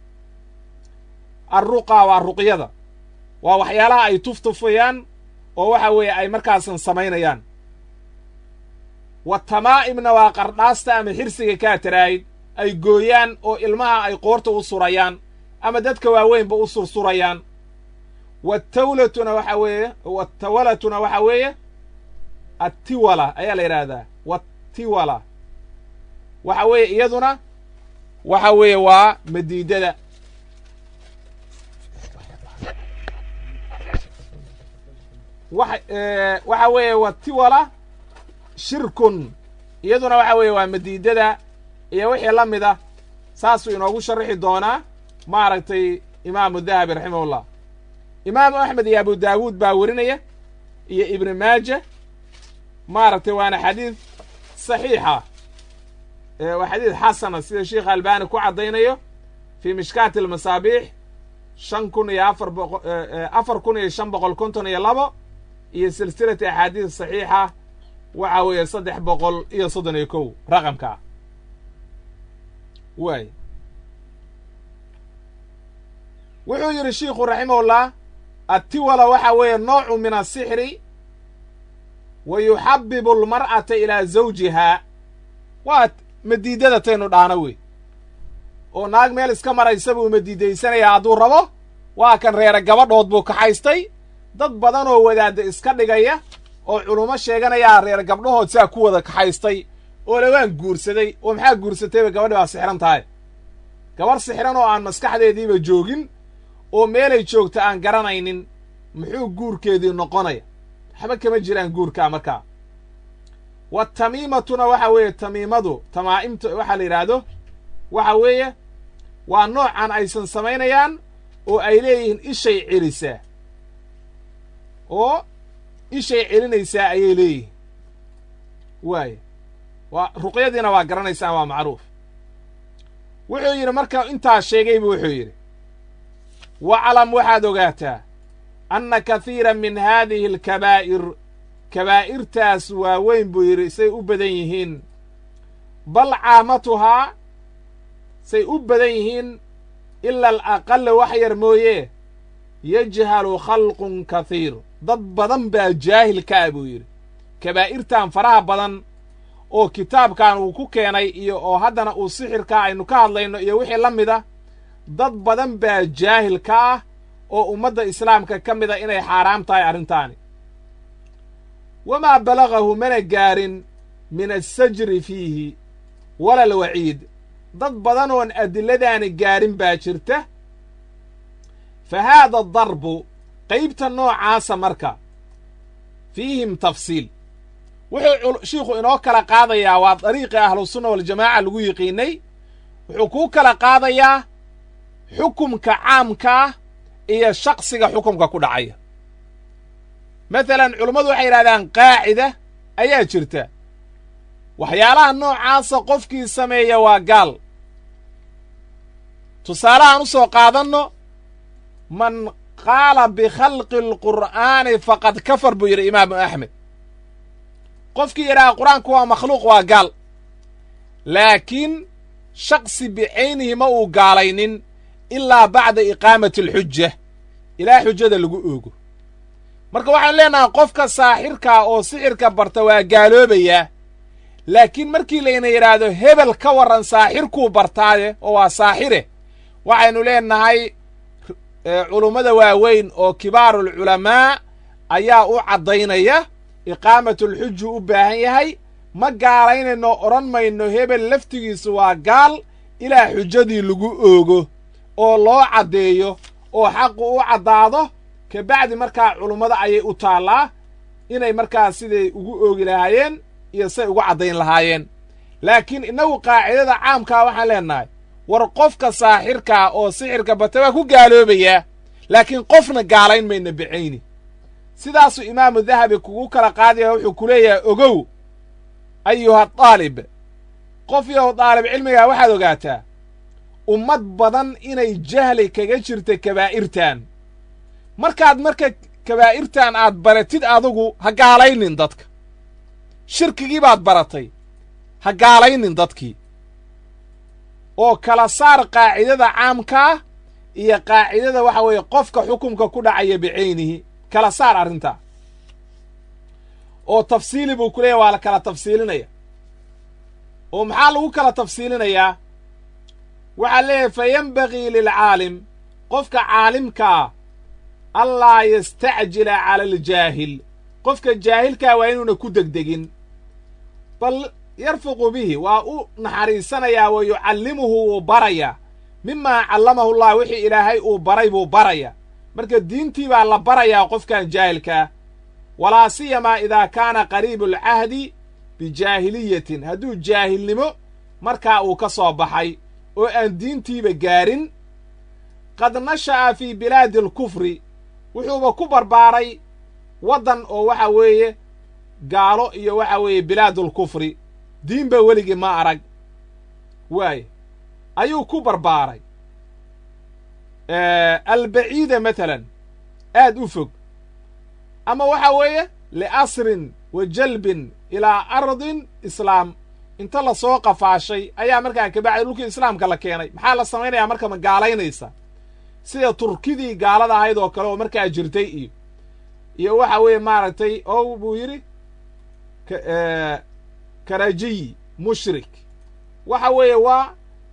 alruqaa waa ruqyada waa waxyaalaha ay tuftufayaan oo waxa weeye ay markaasan samaynayaan watamaa'imna waa qardhaasta ama xirsiga kaa taraayid ay gooyaan oo ilmaha ay qoorta u surayaan ama dadka waaweynba u sursurayaan watawlatuna waxa weeye watawalatuna waxa weeye attiwala ayaa la yidhaahdaa wattiwala waxa weeye iyaduna waxa weeye waa madiidada wa waxa weeye wattiwala shirkun iyaduna waxa weeye waa madiidada iyo wixii la mid ah saasuu inoogu sharixi doonaa maaragtay imaamu dahabi raximahullah imaamu axmed iyo abu daawuud baa werinaya iyo ibni maaja maaragtay waana xadiid saxiixa waa xadiid xasana sida sheikh albani ku caddaynayo fii mishkaati almasaabiix shan kun iyo afar boqo afar kun iyo shan boqol konton iyo labo iyo silsilati axaadiid saxiixa waxa weeye saddex boqol iyo soddon iyo kow raqamkaa waay wuxuu yidhi shiikhu raximahullah attiwala waxa weeye noocu min asixri wa yuxabibu almar'ata ilaa zawjihaa waa madiidada taynu dhaano wey oo naag meel iska maraysa buu madiidaysanayaa hadduu rabo waa kan reere gabadhood buu kaxaystay dad badan oo wadaadda iska dhigaya oo culummo sheeganayaa reer gabdhahood saa ku wada kaxaystay oo lawaan guursaday oo maxaa guursatayba gabadhi baa sixran tahay gabarh sixran oo aan maskaxdeediiba joogin oo meelay joogta aan garanaynin muxuu guurkeedii noqonaya waxba kama jiraan guurkaa markaa wa tamiimatuna waxa weeye tamiimadu tamaa'imta waxaa la yidhaahdo waxa weeye waa noocan aysan samaynayaan oo ay leeyihiin ishay celisaa oo ishay celinaysaa ayay leeyihiin waaya waa ruqyadiina waa garanaysaan waa macruuf wuxuu yidhi marka intaa sheegaybu wuxuu yidhi waclam waxaad ogaataa anna kahiira min haadihi alkabaa'ir kabaa'irtaas waaweyn buu yidhi say u badan yihiin bal caamatuhaa say u badan yihiin ila alaqala wax yar mooye yajhalu khalqun kahiir dad badan baa jaahilka ah buu yidhi kabaa'irtan faraha badan oo kitaabkan uu ku keenay iyo oo haddana uu sixirkaa aynu ka hadlayno iyo wixii la mid a dad badan baa jaahil ka ah oo ummadda islaamka ka mid a inay xaaraam tahay arrintaani wamaa balagahu mana gaarin min assajri fiihi wala alwaciid dad badan oon adilladaani gaarin baa jirta fa haada darbu qaybta noocaasa marka fiihim tafsiil wuxuu shiikhu inoo kala qaadayaa waa dariiqii ahlusunna waljamaaca lagu yiqiinay wuxuu kuu kala qaadayaa xukumka caamkaah iyo shaqsiga xukumka ku dhacaya masalan culummadu waxay yidhahdaan qaacida ayaa jirta waxyaalaha noocaasa qofkii sameeya waa gaal tusaalahaan u soo qaadanno man qaala bikhalqi alqur'aani faqad kafar buu yidhi imaamu axmed qofkii yidhaha qur-aanku waa makhluuq waa gaal laakiin shaqsi bicaynihi ma uu gaalaynin ilaa bacda iqaamati alxuja ilaa xujada lagu oogo marka waxaan leenahay qofka saaxirkaa oo sixirka barta waa gaaloobayaa laakiin markii layna yidhaahdo hebel ka warran saaxirkuu bartaaye oo waa saaxire waxaynu leenahay culummada waaweyn oo kibaarulculamaa ayaa u caddaynaya iqaamatulxuju u baahan yahay ma gaalaynayno odhan mayno hebel laftigiisu waa gaal ilaa xujadii lagu oogo oo loo caddeeyo oo xaqu u caddaado kabacdi markaa culummada ayay u taallaa inay markaa siday ugu oogi lahaayeen iyo say ugu caddayn lahaayeen laakiin innagu qaacidada caamkaa waxaan leennahay war qofka saaxirkaa oo sixirka bata waa ku gaaloobayaa laakiin qofna gaalayn mayna bicayni sidaasuu imaamu dahabi kugu kala qaadaya wuxuu ku leeyahay ogow ayuha daalib qof yow daalib cilmigaa waxaad ogaataa ummad badan inay jahli kaga jirta kabaa'irtan markaad marka kabaa'irtan aad baratid adugu ha gaalaynin dadka shirkigii baad baratay ha gaalaynin dadkii oo kala saar qaacidada caamkaa iyo qaacidada waxa weeye qofka xukumka ku dhacaya bicaynihi kala saar arrintaa oo tafsiili buu ku leeyahy waa la kala tafsiilinaya oo maxaa lagu kala tafsiilinayaa waxaa leeyahay fa yenbagii lilcaalim qofka caalimkaa allaa yastacjila cala aljaahil qofka jaahilkaa waa inuuna ku degdegin bal yarfuqu bihi waa u naxariisanayaa wa yucallimuhu wuu barayaa mimaa callamahu llah wixii ilaahay uu baray buu baraya marka diintii baa la barayaa qofkan jaahilkaa walaa siyamaa idaa kaana qariibu alcahdi bijaahiliyatin hadduu jaahilnimo markaa uu ka soo baxay oo aan diintiiba gaarin qad nasha'a fii bilaadi alkufri wuxuuba ku barbaaray waddan oo waxa weeye gaalo iyo waxa weeye bilaadulkufri diinba weligii ma arag waaye ayuu ku barbaaray albaciida matalan aad u fog ama waxa weeye liasrin wa jalbin ilaa ardin islaam inta la soo qafaashay ayaa markaa kabacdi dhulkii islaamka la keenay maxaa la samaynayaa marka ma gaalaynaysa sida turkidii gaalada ahayd oo kale oo markaa jirtay iyo iyo waxa weeye maaragtay oo buu yidhi karajiyi mushrik waxa weeye waa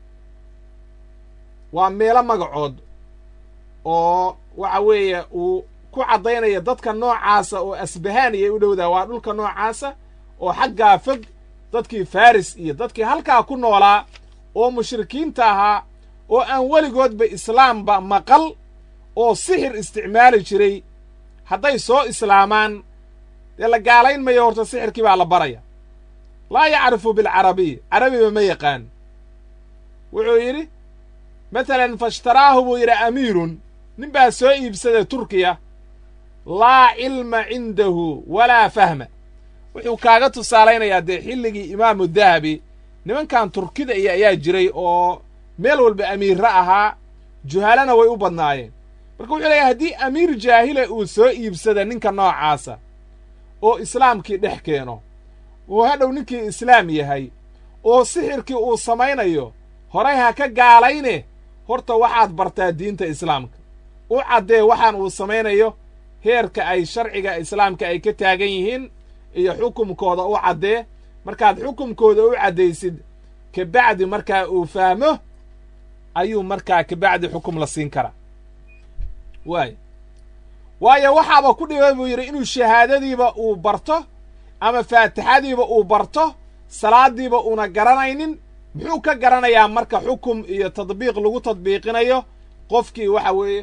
waa meelo magacood oo waxa weeye uu ku caddaynaya dadka noocaasa oo asbahaaniyay u dhowdaa waa dhulka noocaasa oo xaggaa fog dadkii faris iyo dadkii halkaa ku noolaa oo mushrikiinta ahaa oo aan weligoodba islaamba maqal oo sixir isticmaali jiray hadday soo islaamaan dee la gaalayn mayo horta sixirkii baa la baraya laa yacrifu bilcarabiy carabiba ma yaqaan wuxuu yidhi matalan faishtaraahu buu yidhi amiirun nin baa soo iibsaday turkiya laa cilma cindahu walaa fahma wuxuu kaaga tusaalaynayaa dee xilligii imaamu dahabi nimankan turkida iyo ayaa jiray oo meel walba amiirra ahaa juhalana way u badnaayeen marka wuxuu leeyahay haddii amiir jaahile uu soo iibsada ninka noocaasa oo islaamkii dhex keeno oo hadhow ninkii islaam yahay oo sixirkii uu samaynayo horay ha ka gaalayne horta waxaad bartaa diinta islaamka u caddee waxaan uu samaynayo heerka ay sharciga islaamka ay ka taagan yihiin iyo xukumkooda u caddee markaad xukumkooda u caddaysid kabacdi markaa uu fahmo ayuu markaa kabacdi xukum la siin karaa waay waayo waxaaba ku dhiba buu yidhi inuu shahaadadiiba uu barto ama faatixadiiba uu barto salaaddiiba uuna garanaynin muxuu ka garanayaa marka xukum iyo tadbiiq lagu tadbiiqinayo qofkii waxa weeye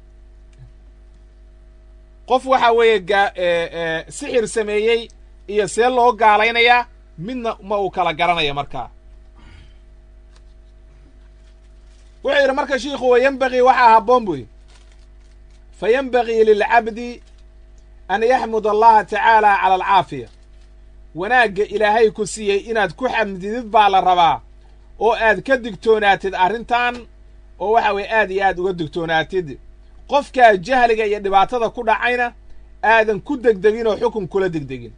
qof waxa weeye gaa sixir sameeyey iyo see loo gaalaynayaa midna ma uu kala garanaya markaa wuxuu yidhi marka shiikhu wa yenbagii waxaa habboon buy fa yenbagii lilcabdi an yaxmud allaha tacaala cala alcaafiya wanaagga ilaahay ku siiyey inaad ku xamdidid baa la rabaa oo aad ka digtoonaatid arrintan oo waxa weeye aad iyo aad uga digtoonaatid qofkaa jahliga iyo dhibaatada ku dhacayna aadan ku degdegin oo xukun kula degdegin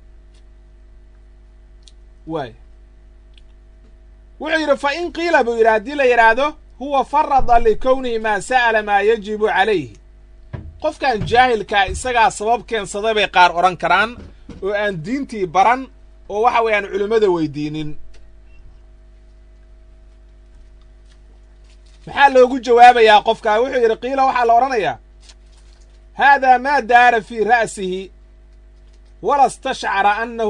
waay wuxuu yidhi fa in qiila buu yidhi haddii la yidhaahdo huwa farada likownihi maa sa'ala maa yajibu calayhi qofkan jaahilkaa isagaa sabab keensaday bay qaar odhan karaan oo aan diintii baran oo waxa weeye aan culimmada weydiinin maxaa loogu jawaabayaa qofkaa wuxuu yidhi qiila waxaa la odhanayaa haadaa maa daara fii ra'sihi wala stashcara annahu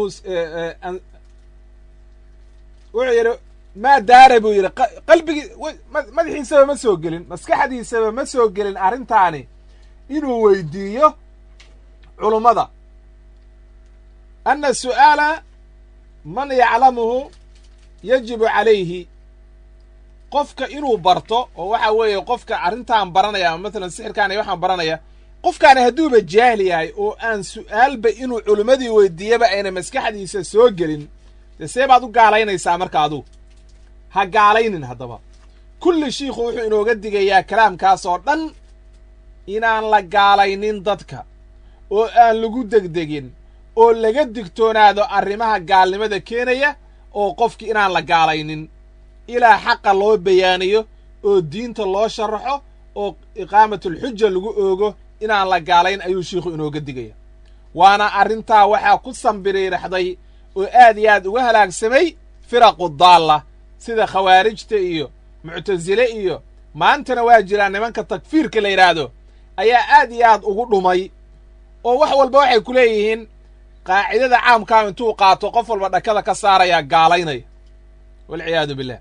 wuxuu yidhi maa daara buu yidhi qalbigii madaxiisaba ma soo gelin maskaxdiisaba ma soo gelin arrintaani inuu weydiiyo culummada anna su'aala man yaclamuhu yajibu calayhi qofka inuu barto oo waxa weeye qofka arrintaan baranaya ama matalan sixirkaan iyo waxaan baranaya qofkaani hadduuba jaahil yahay oo aan su'aalba inuu culimmadii weydiiyaba ayna maskaxdiisa soo gelin dee see baad u gaalaynaysaa marka adugu ha gaalaynin haddaba kulli shiikhu wuxuu inooga digayaa kalaamkaas oo dhan inaan la gaalaynin dadka oo aan lagu degdegin oo laga digtoonaado arrimaha gaalnimada keenaya oo qofki inaan la gaalaynin ilaa xaqa loo bayaaniyo oo diinta loo sharaxo oo iqaamatulxuja lagu oogo inaan la gaalayn ayuu shiikhu inooga digaya waana arrintaa waxaa ku sambiriiraxday oo aad iyo aad uga halaagsamay firaqu daalla sida khawaarijta iyo muctasile iyo maantana waa jiraan nimanka takfiirka la yidhaahdo ayaa aad iyo aad ugu dhumay oo wax walba waxay ku leeyihiin qaacidada caamkaa intuu qaato qof walba dhakada ka saarayaa gaalaynaya walciyaadu billah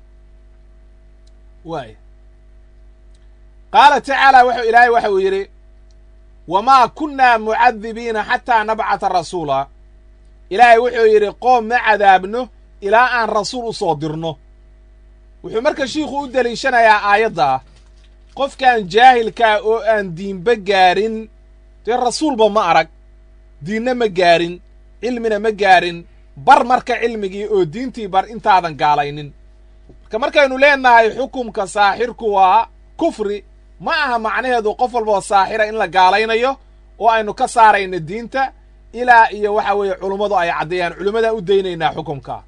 waay qaala tacaala wuxuu ilaahay waxa uu yidhi wamaa kunnaa mucadibiina xataa nabcata rasuula ilaahay wuxuu yidhi qoom ma cadaabno ilaa aan rasuul u soo dirno wuxuu marka shiikhu u deliishanayaa aayadda ah qofkaan jaahilkaa oo aan diinba gaarin dee rasuulba ma arag diinna ma gaarin cilmina ma gaarin bar marka cilmigii oo diintii bar intaadan gaalaynin marka markaynu leennahay xukumka saaxirku waa kufri ma aha macnaheedu qof walboo saaxira in la gaalaynayo oo aynu ka saarayno diinta ilaa iyo waxa weeye culummadu ay caddeeyaan culimmadaan u daynaynaa xukumka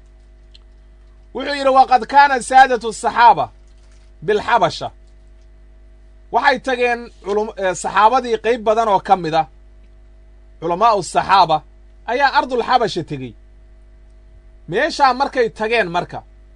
wuxuu yidhi waqad kaana saadatu asaxaaba bilxabasha waxay tageen saxaabadii qayb badan oo ka mid a culamaa'u asaxaaba ayaa ardulxabasha tegey meeshaa markay tageen marka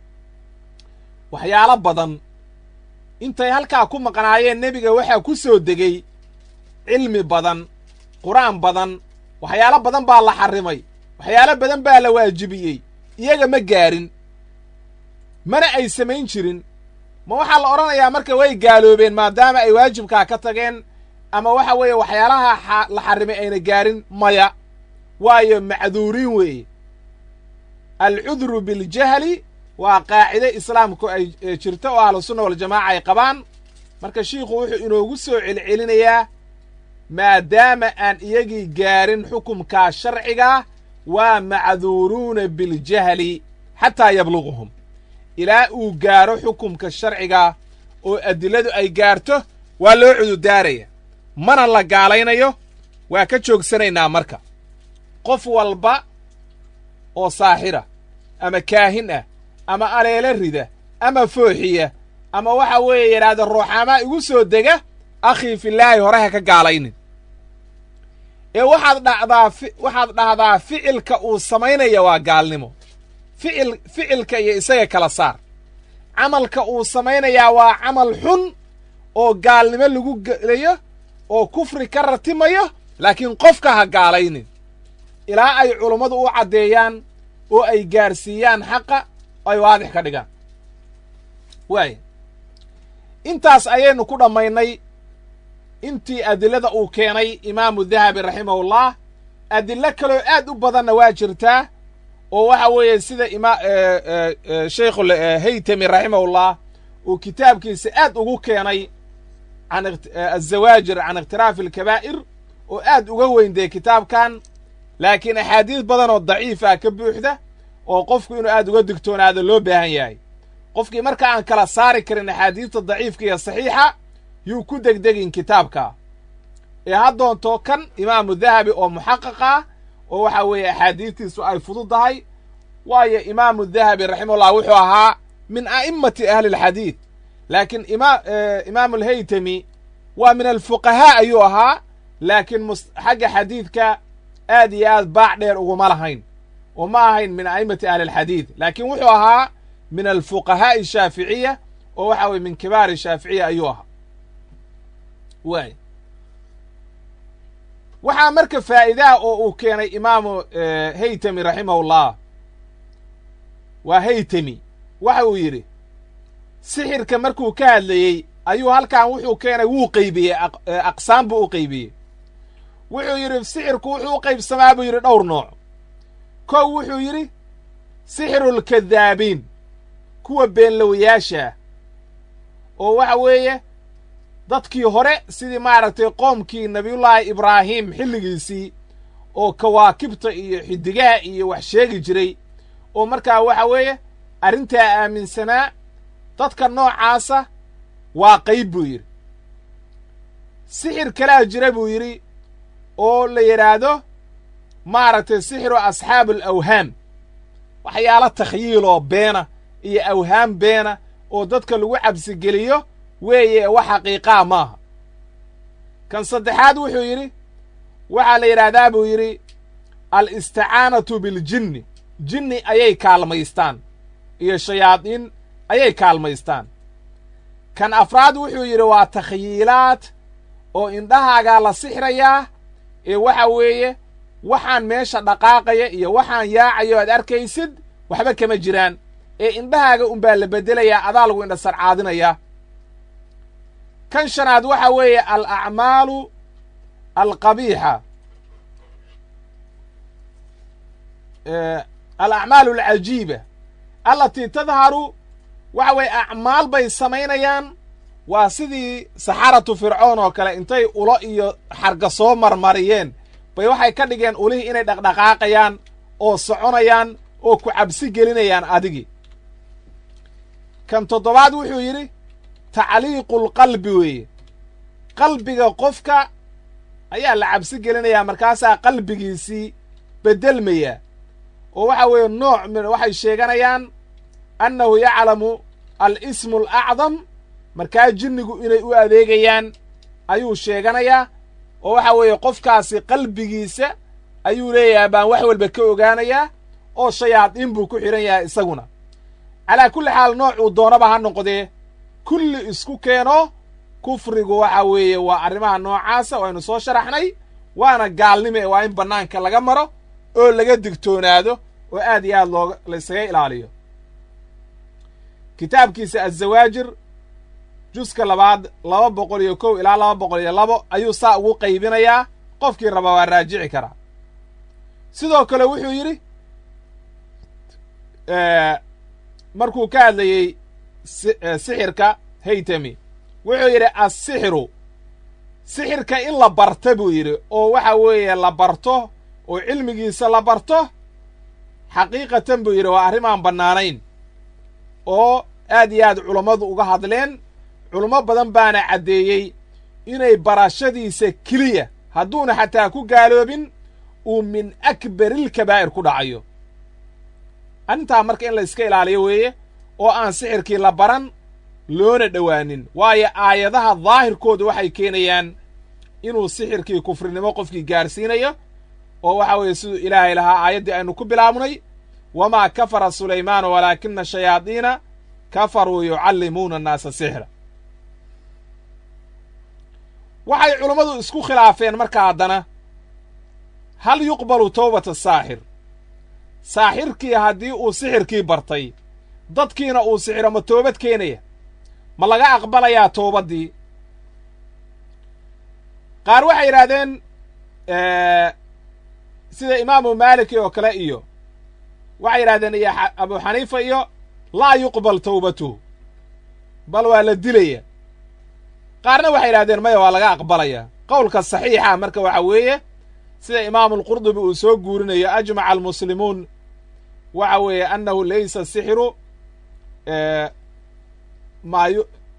waxyaalo badan intay halkaa ku maqnaayeen nebiga waxaa ku soo degey cilmi badan qur-aan badan waxyaalo badan baa la xarrimay waxyaalo badan baa la waajibiyey iyaga ma gaarin mana ay samayn jirin ma waxaa la odhanayaa marka way gaaloobeen maadaama ay waajibkaa ka tageen ama waxa weeye waxyaalaha la xarrimay ayna gaarin maya waayo macduuriin weeye alcudru biljahli waa qaacide islaamku ay jirto oo ahlusunna waljamaaca ay qabaan marka shiikhu wuxuu inoogu soo celcelinayaa maadaama aan iyagii gaarin xukumkaa sharcigaa waa macduuruuna biljahli xataa yabluguhum ilaa uu gaaro xukumka sharcigaa oo adiladu ay gaarto waa loo cududaaraya mana la gaalaynayo waa ka joogsanaynaa marka qof walba oo saaxira ama kaahin ah ama aleelo rida ama fooxiya ama waxa weeye yidhaahda ruuxaamaa igu soo dega akhii filaahi hore ha ka gaalaynin ee waxaad dhacdaa waxaad dhahdaa ficilka uu samaynaya waa gaalnimo ficil ficilka iyo isaga kala saar camalka uu samaynayaa waa camal xun oo gaalnimo lagu gelayo oo kufri ka ratimayo laakiin qofka ha gaalaynin ilaa ay culummadu u caddeeyaan oo ay gaarsiiyaan xaqa ay waadix ka dhigaan waaya intaas ayaynu ku dhammaynay intii adilada uu keenay imaamu dahabi raximahullah adillo kaloo aad u badanna waa jirtaa oo waxa weeye sida ima sheikhu haytami raximahullah uu kitaabkiisa aad ugu keenay can azawaajir can ikhtiraafi alkabaa'ir oo aad uga weyndee kitaabkan laakiin axaadiis badan oo daciifa ka buuxda oo qofku inuu aad uga digtoonaado loo baahan yahay qofkii marka aan kala saari karin axaadiista daciifka iyo saxiixa yuu ku degdegin kitaabka ee ha doonto kan imaamu dahabi oo muxaqiq ah oo waxa weeye axaadiistiisu ay fududdahay waayo imaamu dahabi raximahullah wuxuu ahaa min a'immati ahli alxadiid laakiin ima imaamu alhaytami waa min alfuqahaa ayuu ahaa laakiin xagga xadiidka aad iyo aad baac dheer uguma lahayn oo ma ahayn min a'immati ahli alxadiid laakiin wuxuu ahaa min alfuqahaa'i shaaficiya oo waxa weye min kibaari shaaficiya ayuu ahaa waay waxaa marka faa'iidaha oo uu keenay imaamu haytami raximahullah waa haytami waxa uu yidhi sixirka markuu ka hadlayey ayuu halkan wuxuu keenay wuu qaybiyey aqsaam buu u qaybiyey wuxuu yidhi sixirku wuxuu u qaybsamaa buu yidhi dhowr nooc kow wuxuu yidhi sixirulkadaabiin kuwa beenlowayaashaah oo waxa weeye dadkii hore sidii maaragtay qoomkii nabiyullaahi ibraahim xilligiisii oo kawaakibta iyo xidigaha iyo wax sheegi jiray oo markaa waxa weeye arrintaa aaminsanaa dadka noocaasa waa qayb buu yidhi sixir kalaa jira buu yidhi oo la yidhaahdo maaragtay sixiru asxaabu alawhaam waxyaalo takhyiiloo beena iyo awhaam beena oo dadka lagu cabsigeliyo weeye wax xaqiiqaa maaha kan saddexaad wuxuu yidhi waxaa la yidhaahdaa buu yidhi alisticaanatu biljinni jinni ayay kaalmaystaan iyo shayaadiin ayay kaalmaystaan kan afraad wuxuu yidhi waa takhyiilaad oo indhahaagaa la sixrayaa ee waxa weeye waxaan meesha dhaqaaqaya iyo waxaan yaacayo aad arkaysid waxba kama jiraan ee indhahaaga unbaa la beddelayaa adaa lagu indha sarcaadinayaa kan shanaad waxa weeye al acmaalu alqabiixa al acmaalu alcajiiba allatii tadharu waxa weeye acmaal bay samaynayaan waa sidii saxaratu fircoon oo kale intay ulo iyo xarga soo marmariyeen bay waxay ka dhigeen ulihii inay dhaqdhaqaaqayaan oo soconayaan oo ku cabsi gelinayaan adigii kan toddobaad wuxuu yidhi tacliiqulqalbi weeye qalbiga qofka ayaa la cabsi gelinayaa markaasaa qalbigiisii beddelmaya oo waxa weeye nooc min waxay sheeganayaan annahu yaclamu al ismu alacdam markaa jinnigu inay u adeegayaan ayuu sheeganayaa oo waxa weeye qofkaasi qalbigiisa ayuu leeyahay baan wax walba ka ogaanayaa oo shayaadiin buu ku xidhan yahay isaguna calaa kulli xaal noocuu doonaba ha noqdee kulli isku keeno kufrigu waxa weeye waa arrimaha noocaasa waynu soo sharaxnay waana gaalnimo ee waa in bannaanka laga maro oo laga digtoonaado oo aad iyo aad looga laysaga ilaaliyo kitaabkiisa azawaajir juska labaad laba boqol iyo kow ilaa laba boqol iyo labo ayuu saa ugu qaybinayaa qofkii raba waa raajici karaa sidoo kale wuxuu yidhi markuu ka hadlayey sixirka haytami wuxuu yidhi assixru sixirka in la barta buu yidhi oo waxa weeye la barto oo cilmigiisa la barto xaqiiqatan buu yidhi waa arrimaan bannaanayn oo aad iyo aad culammadu uga hadleen culummo badan baana caddeeyey inay barashadiisa keliya hadduuna xataa ku gaaloobin uu min akbarilkabaa'ir ku dhacayo arrintaa marka in la iska ilaaliyo weeye oo aan sixirkii la baran loona dhowaanin waayo aayadaha daahirkoodu waxay keenayaan inuu sixirkii kufrinimo qofkii gaarsiinayo oo waxa weeye siduu ilaahay lahaa aayaddii aynu ku bilaabnay wamaa kafara sulaymaanu walaakina shayaadiina kafaruu yucallimuuna annaasa sixra waxay culummadu isku khilaafeen marka haddana hal yuqbalu towbata saaxir saaxirkii haddii uu sixirkii bartay dadkiina uu sixiro ma toobad keenaya ma laga aqbalayaa toobaddii qaar waxay yidhahdeen sida imaamu maaliki oo kale iyo waxay yidhahdeen iyo abu xaniifa iyo laa yuqbal towbatuhu bal waa la dilaya qaarna waxay yidhahdeen maya waa laga aqbalaya qowlka saxiixa marka waxa weeye sida imaamu alqurdubi uu soo guurinayo ajmaca almuslimuun waxa weeye annahu laysa sixiru maayu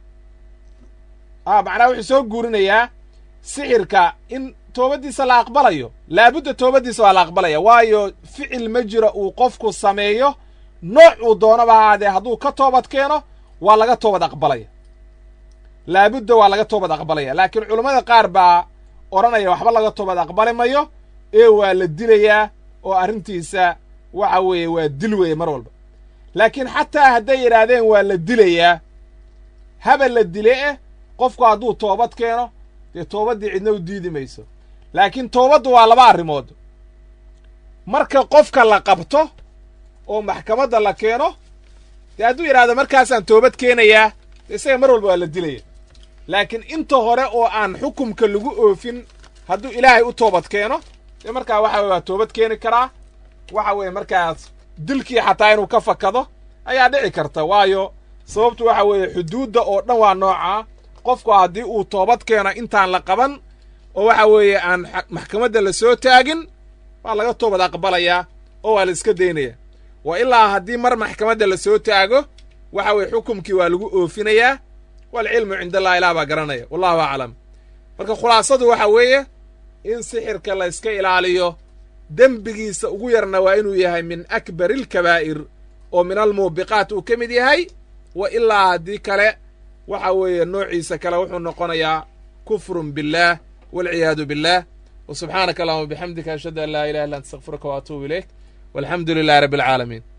a macnaha wuxuu soo guurinayaa sixirka in toobaddiisa la aqbalayo laabudda toobaddiisa waa la aqbalaya waayo ficil ma jiro uu qofku sameeyo nooc uu doonaba ahaadee hadduu ka toobad keeno waa laga toobad aqbalaya laabudda waa laga toobad aqbalaya laakiin culammada qaar baa odhanaya waxba laga toobad aqbali mayo ee waa la dilayaa oo arrintiisa waxa weeye waa dil weeye mar walba laakiin xataa hadday yidhaahdeen waa la dilayaa haba la dile eh qofku hadduu toobad keeno dee toobaddii cidna u diidi mayso laakiin toobaddu waa laba arrimood marka qofka la qabto oo maxkamadda la keeno dee hadduu yidhahdo markaasaan toobad keenayaa dee isaga mar walba waa la dilaya laakiin inta hore oo aan xukumka lagu oofin hadduu ilaahay u toobad keeno dee markaa waxa weye waa toobad keeni karaa waxa weeye markaas dilkii xataa inuu ka fakado ayaa dhici karta waayo sababtu waxa weeye xuduudda oo dhan waa noocaa qofku haddii uu toobad keeno intaan la qaban oo waxa weeye aan maxkamadda la soo taagin waa laga toobad aqbalayaa oo waa la iska daynaya wa ilaa haddii mar maxkamadda la soo taago waxa weeye xukumkii waa lagu oofinayaa waalcilmu cinda allah ilaah baa garanaya wallahu aclam marka khulaasadu waxa weeye in sixirka la yska ilaaliyo dembigiisa ugu yarna waa inuu yahay min akbari alkabaa'ir oo min almuubiqaat uu ka mid yahay wa ilaa haddii kale waxa weeye noociisa kale wuxuu noqonayaa kufrun billaah waalciyaadu billaah wa subxaanaka allahuma bixamdika ashhadu an laa ilaha illa anta astakfiruka wa atuubu ilayk walxamdu lilahi rabbi alcaalamiin